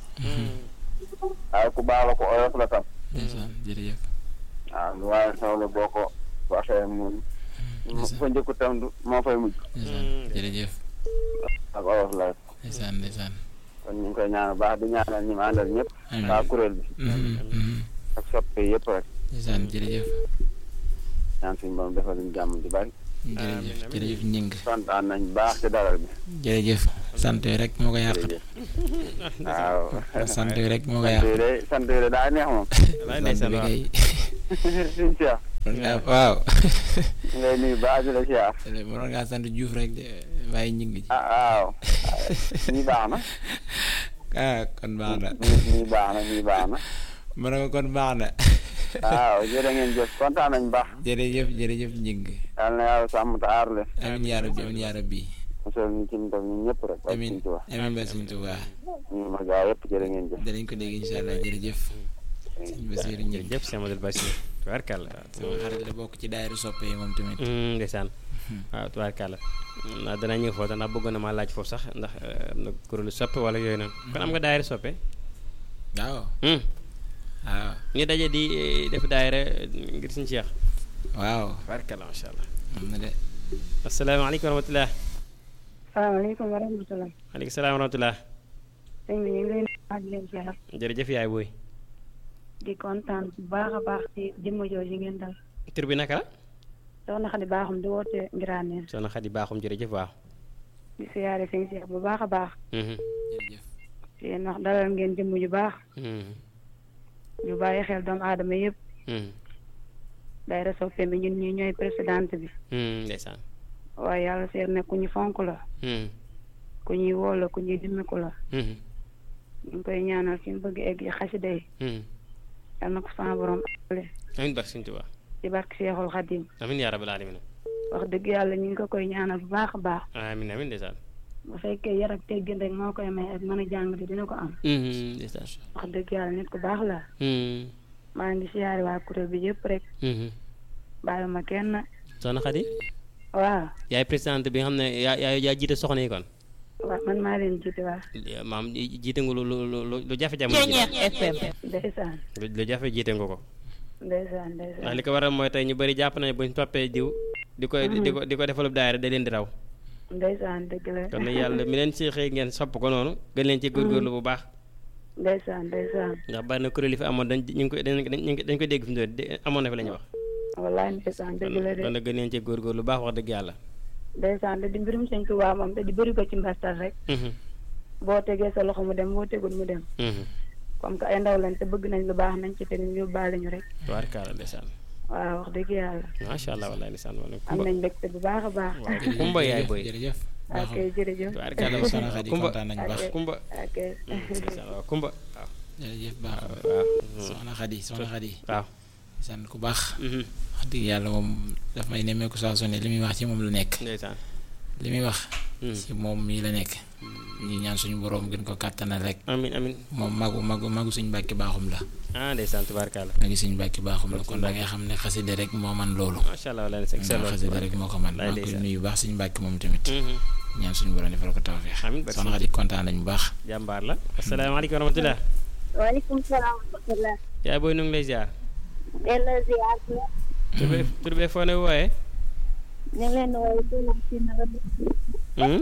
D: waaye ku baax la ko oyof la tam.
C: ndeysaan jërëjëf
D: waaw lu waaye sawle boo ko waxee moom. fa njëkku tam du moo fay mujj.
C: ndeysaan jërëjëf
D: ak oyof la
C: ndeysaan ndeysaan
D: kon ñu ngi koy ñaanal baax di ñaanal ñi ma àndal ñëpp.
C: amiin
D: waa kuréel bi
C: Mhm, mhm.
D: ak soppe yëpp rek.
C: ndeysaan jërëjëf
D: ñaan suñu borom defal ñu jàmm di bari.
C: jërëjëf jërëjëf ñing
D: kontaan nañ baax ci dalal bi.
C: jërëjëf sant yi rek moo ko yàq de
D: jërëjëf waaw.
C: sant yi rek moo ko
D: sant
C: yàq
D: yi de sant yi de daa neex moom.
B: wallaay
C: sant
B: ndeysaan
C: bi
B: waaw
C: kay
D: suñu Cheikh.
C: waaw
D: ñu lay nuyu baax di la siyaar.
C: mënoon ngaa sant Diouf rek de bàyyi ñing ji
D: ah waaw. nii baax na.
C: ah kon baax na
D: nii nii baax na nii baax na.
C: ma ne ko kon baax na
D: waaw jërë ngeen jëf kontaan nañ baax.
C: jërëjëf jërëjëf ñing
D: yal na yàlla sàmm te aar leen.
C: amin yaa rabbi amin yaa rabbi
D: mosal ñu ci ñu tam ñun ñëpp rek. ak
C: amin
D: suñu Tuubaa.
C: amin ba Sëñ Tuubaa
D: ñu ma gaa yëpp jërë ngeen jëf.
C: danañ ko dégg incha allah jërëjëf sëñ Basiiru ñing
B: jërëjëf Cheikh Amadou Bachir tubaarkàlla
C: sama xarit la bokk ci daayira soppe yi moom tamit
B: Mm, ndeysaan waaw tubaarkàlla naa danaa ñëw foofu ndax bëggoon na maa laaj foofu sax ndax eh, am na kuréelu soppe wala yooyu noonu kon am nga daayira soppe
C: waaw
B: Hmm.
C: waaw
B: ñu daje di eh, def daayira ngir suñu Cheikh
C: waaw
B: tubaarkàlla macha allah
C: am na de
B: asalaamaaleykum wa rahmatulah
E: salaamaaleykum wa rahmatulah.
B: maaleykum salaam wa rahmatulah
E: sëñ bi ñu ngi leen di leen ziar
B: jërëjëf yaay booy
E: di kontaan bu baax a baax ci jëmm jooju ngeen dal.
B: tur bi naka la
E: soxna Xadi baaxum di woote Ngiraaneen
B: soxna Xadi baaxum jërëjëf waaw
E: di siyaare sëñ Cheikh bu baax a baax.
B: Mhm.
C: jërëjëf
E: yéen wax dalal ngeen jëmm ju baax
B: Mhm.
E: ñu bàyyi xel doomu aadama yëpp
B: Mhm.
E: daayira soppe mi ñun ñi ñooy présidente bi
B: Mhm, ndeysaan
E: waaye yàlla seer ne ku ñu fonk la
B: Mhm.
E: ku ñuy woo la ku ñuy dimmiku la
B: Mhm.
E: ñu ngi koy ñaanal fi mu bëgg egg yi xasida yi
B: Mhm.
E: yal na ko sama borom ale
B: amiin barke Sëñ Tuubaa
E: ci barke Seexul Xadim
B: amiin yaa rabbal aalamiin
E: wax dëgg yàlla ñu ngi ko koy ñaanal bu baax a baax
B: amiin amiin ndeysaan
E: bu fekkee yar ak teggin rek moo koy may ak mën a jàng di dina ko am
B: Mhm, ndeysaan
E: wax dëgg yàlla nit ku baax la
B: Mhm.
E: maa ngi siyaare waa kuréel bi yëpp rek
B: Mhm.
E: bàyyuma kenn
B: soxna Xadi
E: waaw
B: yaay présidente bi nga xam ne yaa yaa yaa jiite soxna yi kon
E: waaw man maa leen jiite waa
B: maam jiite nga lu lu lu lu jafe jamono ji
H: Ceeñeex FM.
E: ndeysaan
B: lu lu jafe jiite nga ko
E: ndeysaan
B: ndax
E: ndeysaan
B: li ko waral mooy tey ñu bëri jàpp nañu buñ toppee diw di ko di ko di ko defalub daayira da leen di raw
E: ndeysaan dëgg la
B: kon nag yàlla mi leen si xëy ngeen sopp ko noonu gën leen ci góorgóorlu bu baax
E: ndeysaan ndeysaan
B: ndax bari na kuréel yi fi amoon dañ ñu ngi koy dañ dañ dañ koy dégg fi mu doon amoon na fi la ñuy wax
E: wallaay ndeysaan dëgg la de
B: kon nag gën leen ci góorgóorlu bu baax wax dëgg yàlla
E: ndeysaan de di mbirum sëñ Tuubaa moom te di bëri ko ci mbastal rek
B: Mhm,
E: boo tegee sa loxo mu dem boo tegul mu dem
B: mhm.
E: comme que ay ndaw lañ te bëgg nañ lu baax nañ ci teg ñu yóbbaale ñu rek
B: tubaarkalla ndeysaan
E: waaw wax dëgg yàlla
B: macha allah wallahi ndeysaan wala
E: am
B: kumba
E: nañ mbégte bu baax a baax
B: waaw kumba yaay boy
C: jërëjëf
E: ok jërëjëf
B: tubaarkalla
C: jërëjëf soxna Xadi
B: kumba
C: kontaan nañu baax
B: kumba
E: ok
B: ndeysaan waaw kumba waaw
C: jërëjëf baax
B: waaw
C: soxna Xadi soxna Xadi
B: waaw
C: sant ku baax
B: mhm,
C: wax dëgg yàlla moom daf may nemmeeku saa su ne li muy wax ci moom la nekk
B: ndeysaan
C: li muy wax
B: Mhm.
C: ci moom mii la nekk ñu ñaan suñu boroom gën ko kàttanal rek
B: amin amin
C: moom magu magu magu suñu bàkki baaxum la
B: ah ndeysaan tubaarkalla
C: magi suñu bàkki baaxum la kon da ngay xam ne xaside rek moo man loolu
B: macha allah wallahi c'est
C: ndax
B: excellent
C: xaside rek moo ko man
B: Lay
C: maa ngi koy
B: ndeysaan.
C: nuyu baax suñu bàkki moom tamit
B: Mhm.
C: ñaan suñu boroom defal ko tawfeex
B: Amiin, barke
C: soxna Xadi kontaan nañu bu baax
B: jàmbaar la asalaamaaleykum wa rahmatulah
H: waaleykum salaam wa rahmatulah.
B: yaay booy nu ngi lay ziar
H: delloo ziar bi.
B: tur be tur be foo ne wooyee
H: ñu ngi leen di woowee Touba Tindodi.
B: Hmm?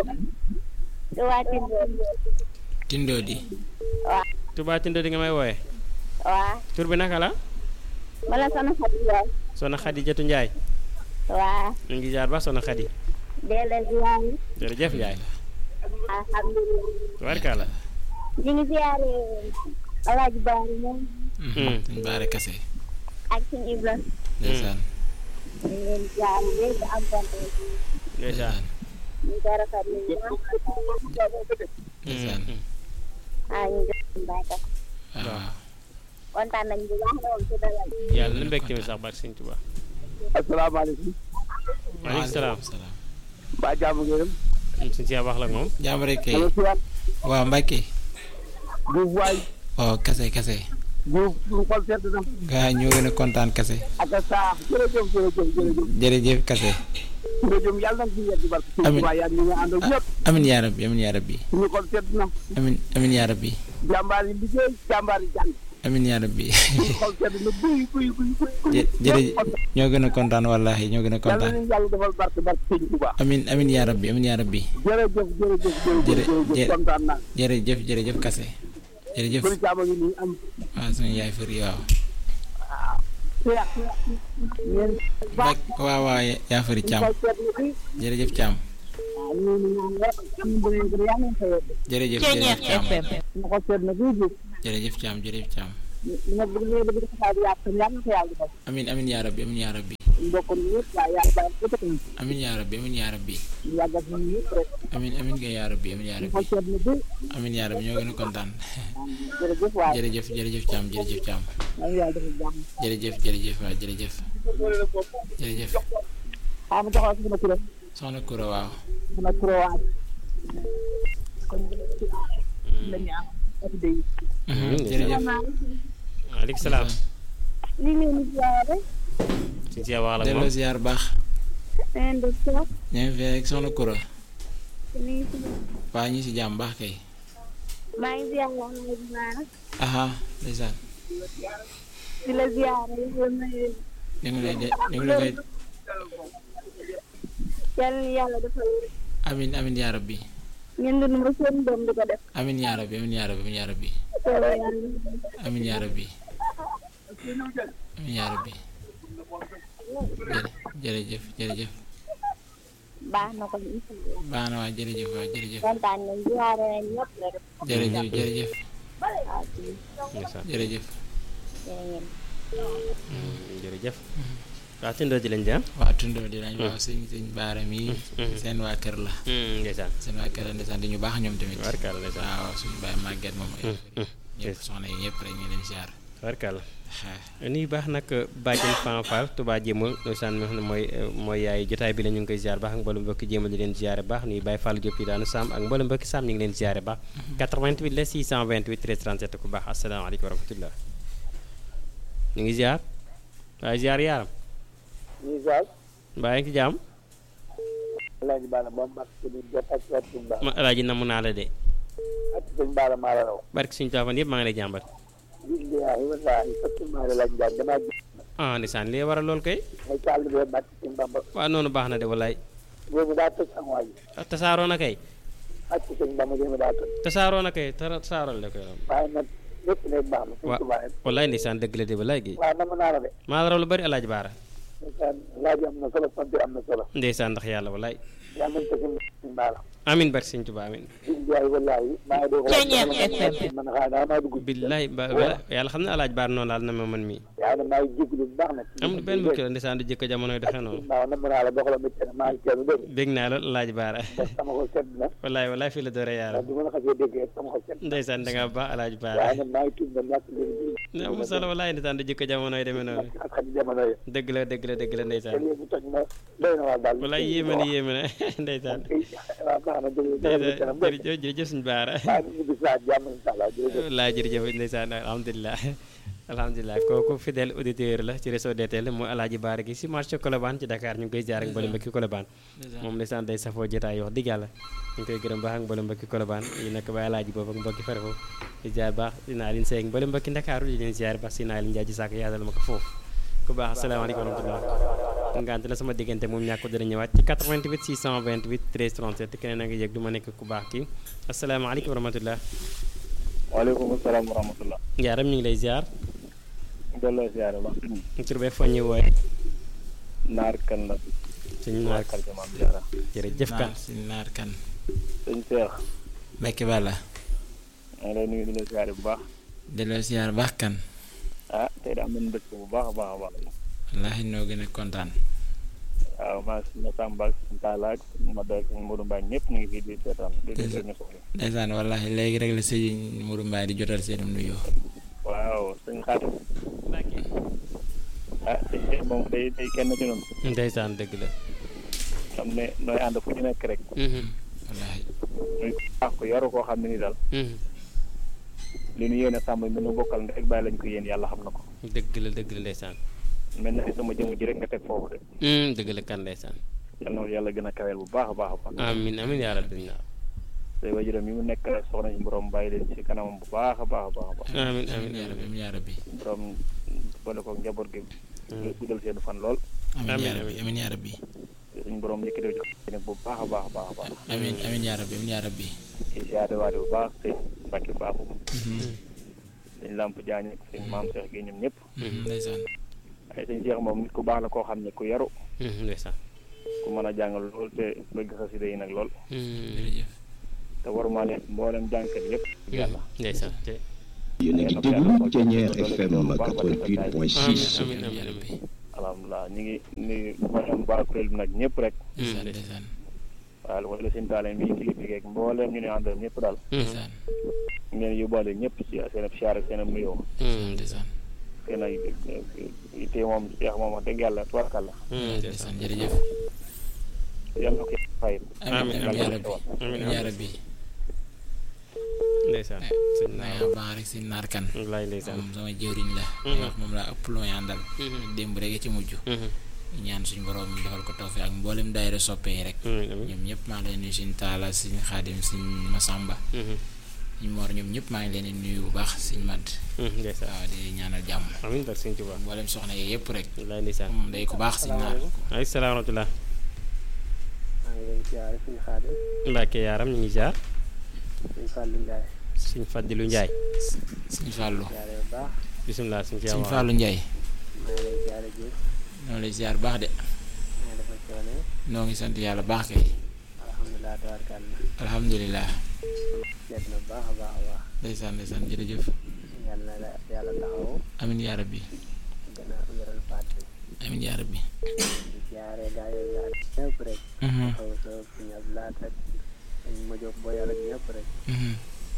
H: Touba Tindodi.
C: tindoo di
H: waaw
B: Touba Tindo di nga may wooyee
H: waaw.
B: tur bi naka la
H: bala sama xarit yaay.
B: soxna Xadi Jatu Njaay
H: waaw.
B: ñu ngi ziar ba soxna Xadi
H: delloo ziyaare
B: jërëjëf yaay
H: alhamdulilah
B: tubaarkàlla
H: ñu ngi ziyaare Alaaji Baari moom
C: suñ baare kase
H: ak suñu Ibra
C: ndeysaan
H: ñu ngi leen ziyaare léegi am kontaan
B: ndeysaan
H: ñu ngi koy rafetlu bu baax
C: ndeysaan
H: ah ñu ngi leen baykat
C: waaw
H: kontaan nañ bu baax moom ci dalal
B: yàlla na mbégte mi sax barke sëñ Tuubaa
D: asalaamaaleykum
B: maaleykum salaam
C: salaam
D: mbaa jàmm ngeen
B: suñ si wax la ak moom
C: jàmm rek kay
D: dama siyaat
C: waaw Mbacke
D: Diouf waay
C: waaw kase kase
D: Diouf suñu xol sedd na
C: gaa ñoo gën a kontaan kase
D: ak a saax jërëjëf jërëjëf jërëjëf
C: jërëjëf kase
D: jërëjëf yàlla nañ ci yegg barke sëñ
C: Amiin.
D: Tuubaa yaa ngi ñu àndal ñëpp
C: amin yaa rabbi amin yaa rabbi
D: suñu xol sedd na
C: amin amin yaa rabbi
D: jàmbaar yi liggéey jàmbaar yi jàng
C: amin yaa rabbi
D: suñu xol sedd na guy guy guy guy guy
C: jë jërëjëf ñoo gën a kontaan wallahi ñoo gën a
D: yàlla
C: kontaan
D: nañu yàlla defal barke barke sëñ Tuubaa
C: amin amin yaa rabbi amin yaa rabbi
D: jërëjëf jërëjëf jërëjëf
C: Jërë-
D: jërëjëf
C: jë-
D: kontaan naa
C: jërëjëf jërëjëf kase jërëjëf
D: bëri caama ngi nii am
C: waaw suñu yaay fëri waaw
D: seex ngeen baax
C: Mbacke waaw waaw yaa fëri Thiam
D: xol sedd na guy
C: jërëjëf Thiam
D: waaw ñu ngi ñaan rek suñu bëri bëri yàlla nañ ko yegg
C: jërëjëf jërëjëf Thiam
D: suñu xol sedd na guy guy
C: jërëjëf Thiam jërëjëf Thiam
D: li nga bëgg li nga bëgg dafa di yàq yàlla na ko yàlla defal
C: amin amin yaa rabbi amin yaa rabbi
D: mbokk mi yëpp waaye yàlla bàyyi ko teg nañ
C: amin yaa rabbi amin yaa rabbi
D: ñu yàggal ñu yëpp rek
C: amin amin nga yaa rabbi amin yaa
D: suñu
C: rabbi
D: xol sedd na guy
C: amin yaa rabbi ñoo gën a kontaan
D: jërëjëf waaye
C: jërëjëf jërëjëf Thiam jërëjëf Thiam
D: yàlla yàlla defal jàmm
C: jërëjëf jërëjëf waaw jërëjëf jërëjëf
D: xaa ma taxaw si sama kuréel
C: soxna Koura waaw
D: sama kuréel waaj kon la ñu am activité yi
C: jërëjëf
B: maaleykum salaam
H: ñu ngi leen di ziyaare
B: suñ si wax la ak
C: delloo
B: moom
C: ziar baax
H: ngeen def toog
C: ñu ngi fi ak soxna Koura
H: ñu ngi si
C: waa ñi si jàmm baax kay
H: maa ngi ziyaare Alaaji Baara
C: aha ndeysaan
H: di la ziyaare yàlla na leen
C: ñu ngi lay de ñu ngi la koy
H: yàlla na yàlla defal
C: amin amin yaa rabbi
H: ngeen dund ba seen doom di ko def
C: amin yaa rabbi amin yaa rabbi amin yaa rabbi
H: soobee yàlla
C: amin yaa rabbi amin yaa rabbi jërë jërëjëf jërëjëf
H: baax na ko incha allah
C: baax na waa jërëjëf waa jërëjëf
H: kontaan nañ ziyaare nañ ñëpp rek
C: jërëjëf jërëjëf
H: waaw ci
B: ndeysaan
C: jërëjëf
H: jërë ngeen
B: jërëjëf waaw tindoo ji lañ jëm
C: waa tundoo di lañ waaw sëñ sëñ baara mi seen waa kër la
B: ndeysaan
C: seen waa kër la ndeysaan di ñu baax ñoom tamit
B: tubaarkàlla ndeysaan
C: waaw suñu baay màgget moom ñëpp soxna yi ñëpp rek ñu leen ziar
B: tubaarkàlla nuyu baax nag bàjjen Fan Fall Touba Jéemal ndeysaan mi nga xam ne mooy mooy yaay jotaay bi la ñu ngi koy ziar baax ak mboolem mbokki Jéemal di leen ziare baax nuyu Baye Fall Diop yi daanu Sam ak mboolem mbokki Sam ñu ngi leen ziare baax 88 la 628 13 37 ku baax asalaamaaleykum wa rahmatullah ñu ngi ziar waaye ziar yaaram
D: ñu ziar
B: mbaa yaa ngi ci jàmm
D: Alaaji Baara ba mat ko di jot ak ak suñu baara
B: ma alaaji namm naa la de
D: ak suñu baara maa la raw
B: barki suñu taafan yëpp maa ngi lay jàmbat
D: billaahi wallaahi fekk maa la laaj njaay damaa gis
B: ah ndeysaan lii waral lool kay
D: ay càll bee bàcc ci Bamba
B: waaw noonu baax na de wallaay
D: boobu daa tëj am waay
B: tasaaroo na kay
D: ak ci sëñ Bamba boobu daa tëj
B: tasaaroo na kay tara tasaarool la koy
D: waaye nag lépp lépp baax na suñ
B: wa
D: tubaab rek
B: wallaay ndeysaan dëgg la de wallaay gi
D: waaw nam naa la de
B: maa la raw lu bari alaaji baara
D: ndeysaan laaj am na solo sant am na solo
B: ndeysaan ndax yàlla wallaay
D: yàlla nañ ko si suñ baara
B: amin barki sëñ Tuubaa amin
D: billaahi wallaahi maa ngi doog
H: Ceeñeer FM.
D: man xaa daa maa dugg
B: billaay ba ba- yàlla xam ne alaaji baara noonu laal na ma man mii
D: yaa ne maa ngi jégalu bu baax nag
B: amul benn mucc la ndeysaan du jëkk jamonoy doxee noonu
D: waaw nam naa la doxala métti na maa ngi teelu dégg
B: bég naa lool alaaji baara
D: ndax sama xol sedd na
B: wallaay wallaay fii la doore
D: ndax
B: yaaram
D: du ma la xasee dégg rek sama xol sedd
B: ndeysaan da ngaa baax alaaji baara
D: waaye nag maa ngi tudd na ñàkk leen
B: ne amul solo wallaay ndeysaan du jëkk jamonoy demee noonu
D: ak xam jamono yi
B: dëgg la dëgg la dëgg la
D: te
B: ndeysaan
D: léegi toj na doy na waa daal
B: wallaay yéeme na yéeme na ndeysaan
D: waaw baax na jërëjëf
B: ndeysaan jërëjëf jërëjëf suñu baara
D: maa ngi ñibbi saa jàmm incha allah jërëjëf
B: laa jërëjëf ndeysaan alhamdulilah alhamdulilah kooku fidèle auditeur la ci réseau DTL mooy alaaji baara gi si marché Colobane ci Dakar ñu ngi koy jaar ak mboolem mbokki Colobane moom ndeysaan day safoo jotaay wax dëgg yàlla ñu ngi koy gërëm baax ak mboolem mbokki Colobane yi nekk ba alaaji boobu ak mbokki fere foofu di jaar baax dinaa leen seeg mboolem mbokki Ndakaaru di leen ziar baax si naa leen jaaji saako yaatal ma ko foofu ku baax asalaamaaleykum wa rahmatullah ngante la sama diggante moom ñàkk dina ñëwaat ci 88 628 13 37 keneen a ngi yëg du ma nekk ku baax kii asalaamaaleykum wa rahmatullah
I: waaleykum salaam wa rahmatullah
B: njaaram ñu ngi lay ziar
I: delloo siyaare ba
B: tur be foññi wooye
I: naar kan la
B: sëñ naar
I: quartier Maam Jaara
B: jërëjëf kan
C: sëñ naar kan
I: sëñ Cheikh
C: Mbacke Balla
I: maa ngi lay nuyu di la siyaare bu baax
C: delloo siyaar baax kan
I: ah tey de am nañu mbégte bu baax a baax a baax
C: wallaahi noo gën a kontaan
I: waaw maa ngi suñu Samba ak suñu Talla ak suñu Mada ak suñu Modou Mbaye ñëpp ñu ngi fii di seetaan di di ñu soxla
C: ndeysaan wallaahi léegi rek la sëñ Mourou Mbaye di jotal seenum nuyoo
I: waaw sëñ Xaadim ah sëñ Cheikh moom day day kenn ci noonu
B: ndeysaan dëgg la
I: xam ne nooy ànd fu ñu nekk rek
C: wallaahi
I: muy baax ko yaru koo xam ne ni daal li ñu yéene sàmm mi nu bokkal ndek bàyyi lañ ko yéen yàlla xam na ko
B: dëgg la dëgg la ndeysaan
I: mel na ni sama jëmm ji rek nga teg foofu de
B: dëgg la kan ndeysaan
I: yal na yàlla gën a kaweel bu baax a baax a baax
B: amin amin yaa rabbi naa
I: say wajuram yi mu nekk soxna si borom bàyyi leen ci kanamam bu baax a baax a baax a baax
B: amin amin
C: yaa rabbi amiin yaa rabbi
I: borom boole ko njaboot gi guddal seen fan lool
C: amiin yaa rabbi amiin yaa rabbi
I: suñu borom yëkkatee ci nag bu baax a baax a baax a baax
C: amiin amiin yaa rabbi amiin yaa rabbi
I: ci siyaare waate bu baax sëñ Mbacke Baabu sëñ Lamp Jaañ ak sëñ Maam Cheikh gi ñoom ñëpp
C: ndeysaan
I: ay sëñ Cheikh moom nit ku baax la koo xam ne ku yaru
B: ndeysaan
I: ku mën a jàngal lool te bëgg xasida yi nag lool
C: jërëjëf
I: te waruma leen mboolem jànkat yëpp yàlla
B: ndeysaan te
F: yéen a ngi déglu Thiéniere FM 88.6
B: amin amin amin
I: alhamdulilah ñu ngi nuyu mboolem waa kuréel bi nag ñëpp rek
C: ndeysaan ndeysaan
I: waaw lu wala seen taale mi kilifa geeg mboolem ñu ne àndal ñëpp daal
C: ndeysaan
I: ñu leen yóbbaale ñëpp ci seen ab siyaar ak seen ab nuyoo
C: ndeysaan
I: seen ay te moom Cheikh moom wax dëgg yàlla tubarkàlla
C: ndeysaan jërëjëf
I: yàlla na ko fay
C: amiin amiin yaa rabbi amiin yaa rabbi
B: ndeysaan sëñ
C: naa
B: naar
C: yaa baax rek si naar kan
B: wallaay ndeysaan
C: moom sama jëwriñ la day wax moom laa ëpp lu may àndal démb rek ci mujj ñaan suñu borom defal ko tawfeex ak mboolem daayira soppe yi rek
B: amin amin
C: ñoom ñëpp maa ngi leen nuyu suñ taala suñ xaadim suñ masamba suñ moor ñoom ñëpp maa ngi leen di nuyu bu baax suñ madd
B: ndeysaan
C: waaw di ñaanal jàmm
B: amin barke sëñ Tuubaa
C: mboolem soxna yi yëpp rek
B: wallaay ndeysaan
C: moom day ko baax suñ naar
B: ay salaam wa rahmatulah
G: maa ngi leen siyaare suñu xaadim
B: Mbacke yaaram ñu ngi jaar
G: suñu Fallou Ndiaye
B: sëñ Fadilu Njaay
C: suñ fàllu
G: siyaare bu baax
B: bisimilah sëñ ci
C: suñ
B: awa
C: fàllu njaay
G: maa ngi leen siyaare ji
C: noonu lay ziar baax de
G: maa ngi defal coono
C: noo ngi sant yàlla baax kay
G: alhamdulilah tabarkàlla
C: alhamdulilah
G: seet na bu baax a baax a baax
C: ndeysaan ndeysaan jërëjëf
G: yàlla na la yàlla taxaw
C: amin yaa rabbi
G: gën a wéral faat bi
C: amin yaa rabbi
G: di siyaare gaa yooyu yaa ñëpp rek
C: Mhm,
G: xaw sa suñu ab laat ak suñu ma jóg boo yàlla ñëpp rek
C: mhm.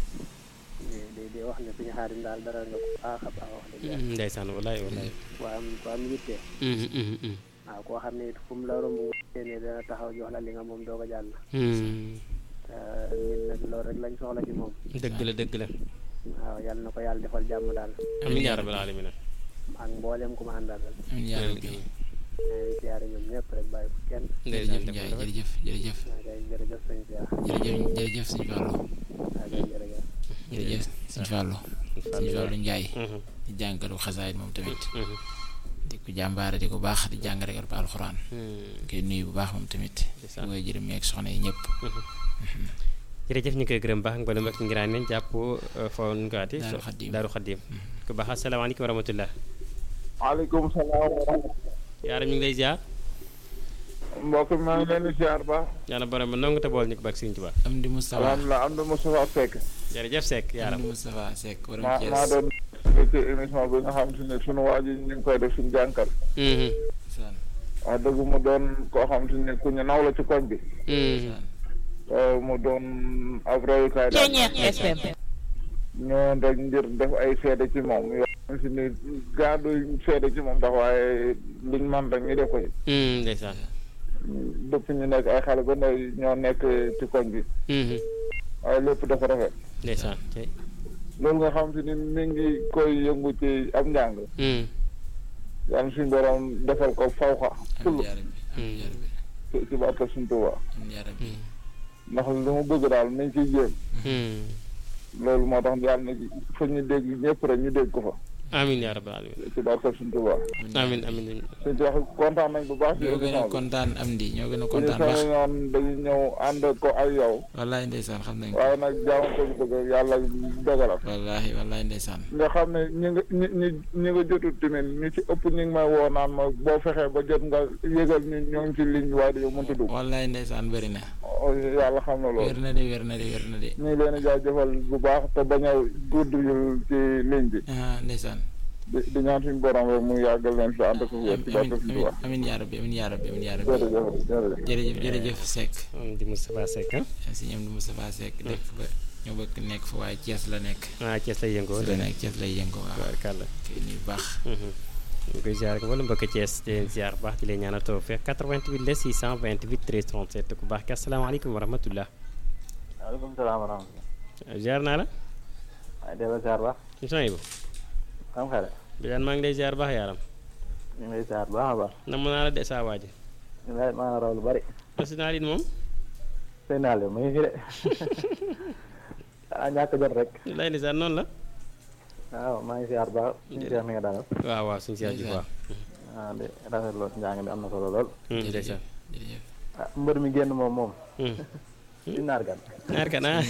G: di di di wax ne suñu xaadim daal dara nga ko baax a baax wax dëgg yàlla
B: ndeysaan wallaay wallaay
G: ku am ku am yitte waaw koo xam ne it fu mu la romb nga ne dana taxaw jox la li nga moom doog a jàll te ñun nag loolu rek lañ soxla ci moom
B: dëgg la dëgg la
G: waaw yàlla na ko yàlla defal jàmm daal
B: amin yaa rabbal alamin
G: ak mboolem ku ma àndal rek
C: amin yaa rabbi
G: maa ngi siyaare ñoom ñëpp rek bàyyi ko kenn
C: jërëjëf Njaay jërëjëf jërëjëf
G: maa ngi jërëjëf sëñ Cheikh
C: jërëjëf jërëjëf sëñ Fallou
G: maa ngi jërëjëf
C: jërëjëf sëñ Fallou sëñ Fallou Njaay di jàngkatu xasaayit moom tamit di ko jàmbaare di ko baax di jàng rek ba alxuraan koy nuyu bu baax moom tamit di koy jërëm yeeg soxna yi ñëpp
B: jërëjëf ñu koy gërëm baax nga ba ak ngiraan leen jàpp foo nu ko waati
C: Daaru Xaddim.
B: Daaru Xaddim ku baax asalaamaaleykum wa rahmatullah
J: waaleykum salaam wa rahmatulah.
B: yaaram ñu ngi lay ziar
J: mbokk mi maa ngi leen di ziar ba.
B: yàlla borom ba nongu te bool ñu ko bak Sëriñ Tuubaa
C: am di Moustapha
J: alhamdulilah am na Moustapha Seck.
B: jërëjëf Seck
C: am
B: yaaram
C: di Moustapha Seck borom
J: maa
C: Thiès
J: maa doon ci émission bi nga xam te ne sunu waa ji ñu ngi koy def suñu jànkal.
C: Saan
J: wax dëgg mu doon koo xam te ne ku ñu naw la ci koñ bi.
C: saan
J: Euh, mu doon ab royukaay daal. ñoo rek ngir def ay seede ci moom yoo xam si ni gaadu seede ci moom ndax waaye liñ man rek ñu def ko ci.
B: ndeysaan
J: depuis ñu nekk ay xale ba ndaw ñoo nekk ci koñ bi. waaye lépp dafa rafet.
B: ndeysaan tey
J: loolu nga xam te ni mi ngi koy yëngu ci am njàng. yàlla suñu borom defal ko fawxa
C: amin yaa rabbi amin yaa rabbi
J: ci ci barke suñu Tuubaa
C: amin yaa rabbi
J: ndax li mu bëgg daal nañ ciy jéem loolu moo tax yàlla na fa ñu dégg ñëpp rek ñu dégg ko fa
B: amiin yaa rabbal alamin
J: ci barke suñ Tuubaa
B: amiin amiin
J: suñ ci wax kontaan nañ bu baax ci
C: ñoo gën a
J: émission bi
C: kontaan am di ñoo gën a
J: bu ñu
C: kontaan baax
J: sañoon dañuy ñëw ànd ko ak yow
C: wallaay ndeysaan xam nañ ko
J: waaye nag jaamu ko ñu bëgg yàlla dogalam
C: wallahi wallahi ndeysaan
J: nga xam ne ñi nga ñi ñi ñi nga jotul tamit ñu ci ëpp ñu ngi may woo naan ma boo fexee ba jot nga yëgal ñu ñoo ngi ci ligne bi waaye dañoo mënta dugg
C: wallahi ndeysaan bëri na
J: yàlla xam na loolu
C: wér na de wér na de wér na de
J: ñu ngi leen di jaajëfal bu baax te bañ a gudd ci ligne bi
C: ah ndeysaan
J: di di ñaan suñu borom rek mu yàggal leen fi ànd ko wér ci barke suñu Tuubaa
C: amin yaa rabbi amin yaa rabbi amin yaa rabbi
J: jërëjëf jërëjëf
C: jërëjëf jërëjëf Seck
B: di Moustapha Seck
C: si ñoom di Moustapha Seck dëkk ba ñoo bëgg nekk fa waaye Thiès la nekk
B: ah Thiès lay yëngoo
C: la nekk Thiès lay yëngoo waaw
B: tubaarkàlla
C: kii nii baax
B: ñu koy ziar wala mbokk Thiès di leen ziar bu baax di leen ñaanal tawfeex 88 la 628 13 37 ku baax ki asalaamaaleykum wa rahmatullah
K: waaleykum salaam wa rahmatulah.
B: ziar naa la
K: waaye delloo ziar baax.
B: émission yi bu
K: xam xale.
B: Birane maa ngi lay ziar baax yaaram
K: ñu ngi lay ziar baax a baax.
B: nam naa la de saa waaji
K: ñu ngi lay maa raw lu bari.
B: président lin moom
K: sëy naa leen mu ngi fi de. ah ñàkk jot rek.
B: lay ndeysaan noonu la
K: waaw maa ngi ziar baax. suñu seex mi nga dalal.
B: waaw waaw suñu seex ji waaw
K: ah di rafetlu njàng mi am na solo lool.
B: ndeysaan
K: ah mbër mi génn moom moom. si naar gan.
B: naar gan ah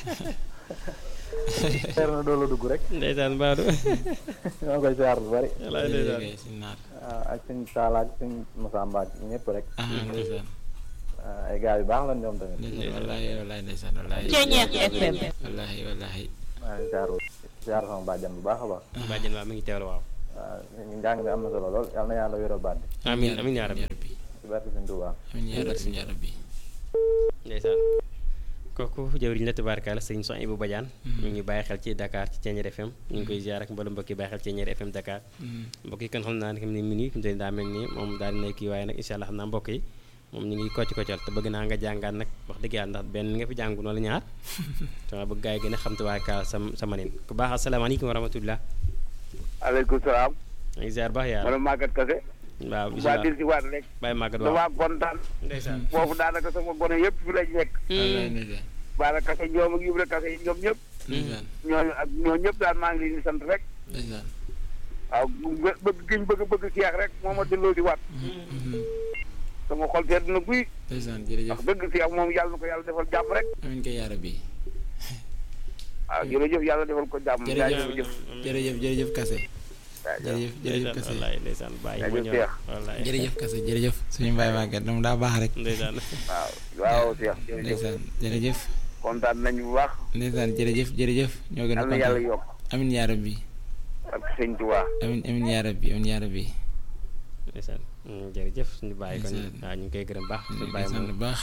K: teer na doolu dugg rek.
B: ndeysaan Badou.
K: maa ngi koy ziar lu bari.
B: walaay ndeysaan
K: waaw ak suñ Saala ak suñ Moussa Mbacke ñëpp rek.
C: ndeysaan
K: ay gars yu baax lañ ñoom tamit.
C: wallahi wallahi ndeysaan wallahi
K: Ceeñeex FM.
C: wallahi wallahi
K: maa ngi ziar ziar sama bàjjan bu baax a baax.
B: bàjjan waaw mi ngi teewlu waaw
K: waaw njàng mi am na solo lool yal na yàlla wéral baat bi.
B: amiin amiin yaa rabbi
K: ci barke Sëñ Tuubaa.
C: amiin yaa rabbi yaa rabbi
B: ndeysaan kooku jëwriñ la tubaarkaala sëñ son Ibou Badiane ñu ngi bàyyi xel ci Dakar ci Thiéniere FM ñu ngi koy ziar ak mboolem mbokk yi bàyyi xel ci Thiéniere FM Dakar mbokk yi kon xam naa ne xam ne minuit fi mu toll daa mel ni moom daal dina kii waaye nag incha allah xam naa mbokk yi moom ñu ngi kocc koccal te bëgg naa nga jàngaat nag wax dëgg yàlla ndax benn nga fi jàngu noonu ñaar te ma bëgg gaa yi gën a xam tubaarkaala sa sa manin ku baax asalaamaaleykum wa rahmatullah
L: aleykum salaam
B: ñu ngi ziar baax yaa
L: man Maguette Kassé
B: waaw
L: waa dil si waat rek
B: bàyyi Maguette waaw
L: damaa kontaan
B: ndeysaan
L: foofu daanaka sama gone yëpp fi lañ nekk baara Kassé ñoom ak Ibra Kassé ñoom ñëpp ñooñu ak ñoo ñëpp daal maa ngi leen di sant rek waaw bëgg giñ bëgg bëgg seex rek moo ma delloo di waat sama xol sedd na guy
C: ndeysaan jërëjëf
L: wax dëgg seex moom yàlla na ko yàlla defal jàmm rek
C: amiin kay yaa rabbi
L: waaw jërëjëf yàlla defal ko jàmm
C: jërëjëf jërëjëf jërëjëf Kassé jërëjëf jërëjëf Kassé
B: ndeysaan bàyyi ma ñëw wallaay
C: jërëjëf Kassé jërëjëf suñu mbaay màgget moom daa baax rek
B: ndeysaan
L: waaw waaw seex jërëjëf
C: ndeysaan jërëjëf
L: kontaan nañu bu baax
C: ndeysaan jërëjëf jërëjëf ñoo gën a
L: yàlla yàlla yokk
C: amiin yaa rabbi
L: ak sëñ Tuubaa
C: amiin amiin yaa rabbi amiin yaa rabbi
B: ndeysaan jërëjëf suñu bàyyi kon waaw ñu ngi koy gërëm baax suñu bàyyi moom
C: baax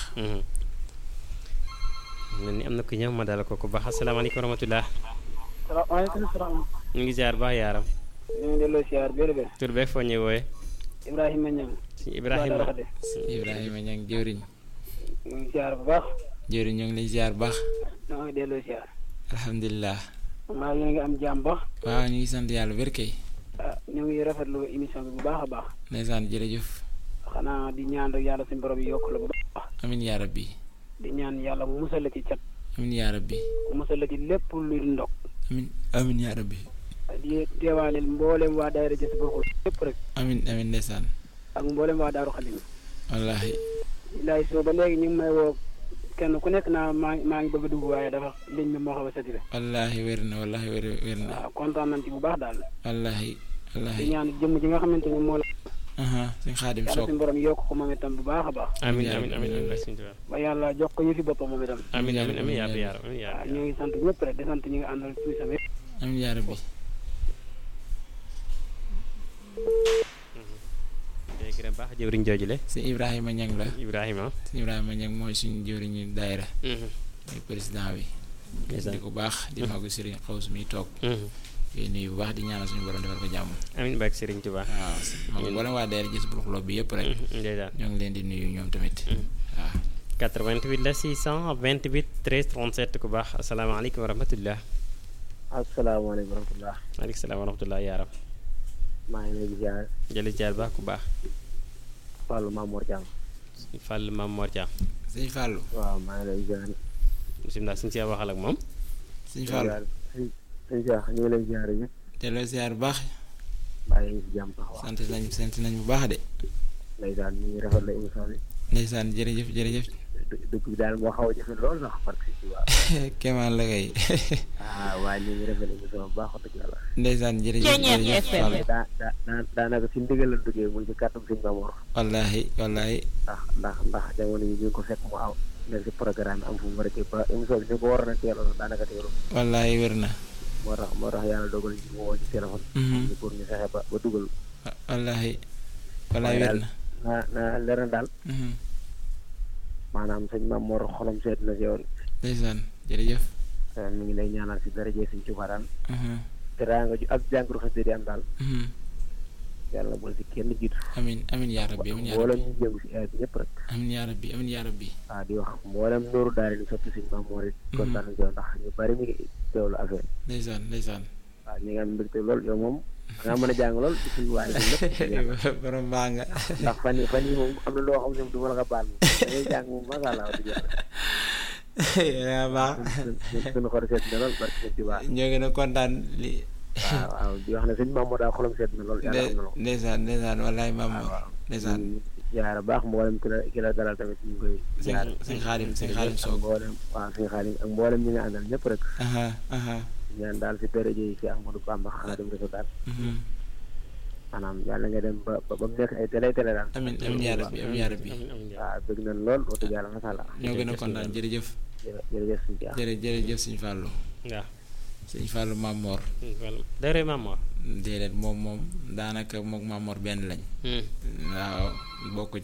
B: mel ni am na ku ñëw ma dala ko ku baax asalaamaaleykum wa rahmatullah
M: waaleykum salaam.
B: ñu ngi ziar baax yaaram
M: ñu ngi delloo ziar biir biir.
B: tur beeg foo ñuy wooye
M: Ibrahima Niang.
B: si Ibrahima
C: Ibrahima Niang jëwriñ
M: ñu ngi ziar bu baax.
C: jëwriñ ñoo ngi lay ziar baax
M: ñoo ngi delloo ziar.
C: alhamdulilah
M: maa ngi ngi am jàmm baax.
C: waaw ñu ngi sant yàlla wér kay
M: ah ñu ngi rafetlu émission bi bu baax a baax.
C: ndeysaan jërëjëf
M: xanaa di ñaan rek yàlla suñu borom yokk la bu baax.
C: amiin yaa rabbi
M: di ñaan yàlla mu musal la ci cat.
C: amiin yaa rabbi
M: mu musal la ci lépp luy ndog.
C: amiin amiin yaa rabbi
M: di teewaaleel mboolem waa daayira jës bokkul lépp rek.
C: amiin amiin ndeysaan
M: ak mboolem waa Daaru Xadim.
C: wallaahi.
M: bilaay soo ba léegi ñu ngi may woo kenn ku nekk naa maa ngi maa ngi bëgg a dugg waaye dafa liñ bi moo xaw a saturé.
C: wallaahi wér na wallaahi wér wér na.
M: waaw kontaan nañ ci bu baax daal.
C: wallaahi wallaahi.
M: di ñaan jëmm ji nga xamante ni moo la.
C: suñ xaadim
M: yàlla
C: soog
M: suñu borom yokk ko moom itam bu baax a baax.
B: amiin amiin amiin amiin
M: ba yàlla jox ko yëfi boppam moom itam.
B: amiin amiin amiin yaa yaar amiin yaa
M: waaw ñu ngi sant ñëpp rek di sant ñi nga àndal tuuti sama yëpp.
C: amiin yaa rabbi
B: day gërëm baax jëwriñ jooju le
C: si Ibrahima Niang la
B: Ibrahima
C: si Ibrahima Niang mooy suñu jëwriñu daayira mooy président bi di ko baax di magu Serigne Xaws mi toog koy nuyu bu baax di ñaanal suñu borom defal ko jàmm
B: amiin barke Serigne Touba
C: waaw moom wala waa daayira gis bu xuloo bi yëpp rek
B: ndeysaan
C: ñoo ngi leen di nuyu ñoom tamit waaw
B: 88 la 628 13 37 ku baax asalaamaaleykum wa rahmatullah
G: asalaamaaleykum wa rahmatullah
B: maaleykum salaam wa rahmatullah yaaram
G: maa ngi lay ziar
B: jëli ziar baax ku baax
G: Fallou Mamour Thiam
B: Fall Mamour Thiam
C: sëñ Fallou
G: waaw maa ngi lay ziar
B: bisimilah suñu si waxal ak moom
C: sëñ Fallou
G: sëñ Cheikh ñu ngi lay ziar yi
C: delloo ziar bu baax.
G: bàyyi ngi si jàmm taxawaay.
C: sant nañ sant nañ bu baax de.
G: ndeysaan ñu ngi rafetlu émission bi.
C: ndeysaan jërëjëf jërëjëf.
G: dëkk bi daal moo xaw a jafe lool sax parce que ci waa.
C: kéemaan la kay.
G: ah waaye ñu ngi rafetlu émission bu baax wax dëgg yàlla.
C: ndeysaan jërëjëf jërëjëf Fall.
G: daa daa daa daanaka si ndigal la duggee muy ci kàttan sëñ Mamour.
C: wallaahi wallaahi.
G: ndax ndax ndax jamono yi ñu ko fekk mu aw nekk si programme am fu mu war a ba émission bi ñu ko waroon a teeloon daanaka teeloon.
C: wallaahi wér na.
G: moo tax moo tax yàlla dogal ñu mu woo ci téléphone. ñu pour ñu fexe ba ba dugal.
C: wallaahi. wallaahi wér na
G: naa naa leer na daal. maanaam sëñ Mamour xolam seet na si yow.
C: ndeysaan jërëjëf.
G: mi ngi lay ñaanal si daraje sëñ Tuubaa daal. teraanga ju ak jàngoro xasida di am daal. yàlla bul si kenn jiitu.
C: amin amin yaa rabbi amin yaa
G: mboolem
C: rabbi
G: ñu jëm si air bi ñëpp rek.
C: amin yaa rabbi amin yaa rabbi.
G: waaw di wax mboolem nooru daal di sotti sëñ Mamour it. kontaan nañu si yow ndax ñu bari mi ngi teewlu affaire
C: ndeysaan ndeysaan.
G: waaw ñu ngi am mbégte lool yow moom. da ngaa mën a jàng lool ci suñu waay lépp.
C: borom baa nga.
G: ndax fan yii fan yii moom am na loo xam ne du ma la ko baal moom da ngay jàng moom macha allah wax dëgg yàlla.
C: yaa baax.
G: suñu xol seet na lool barke sëñ Tuubaa.
C: ñoo gën a kontaan li.
G: waaw waaw di wax ne sëñ Mamour daal xolam seet na lool yàlla xam na lool.
C: ndeysaan ndeysaan wallaay Mamour ndeysaan.
G: jaara baax mboolem ki la ki la dalal tamit ñu ngi koy.
C: sëñ sëñ xaalim sëñ xaalim Sow.
G: mboolem waaw sëñ xaalim ak mboolem ñi nga àndal ñëpp rek.
C: aha aha
G: ñaan daal si péréje yi si Ahmadou Bamba xanaa dem réseau daal. maanaam yàlla nga dem ba ba ba mu nekk ay télé télé daal.
C: amin amin yaa rabbi amin yaa rabbi.
G: waaw bëgg nañ lool wax dëgg yàlla macha allah.
C: ñoo gën a kontaan jërëjëf.
G: jërëjëf suñu jaax.
C: jërë jërëjëf suñu Fallou.
B: waaw.
C: suñu Fallou Mamor.
B: dara Mamor.
C: déedéet moom moom daanaka moog Mamor benn lañ. waaw bokk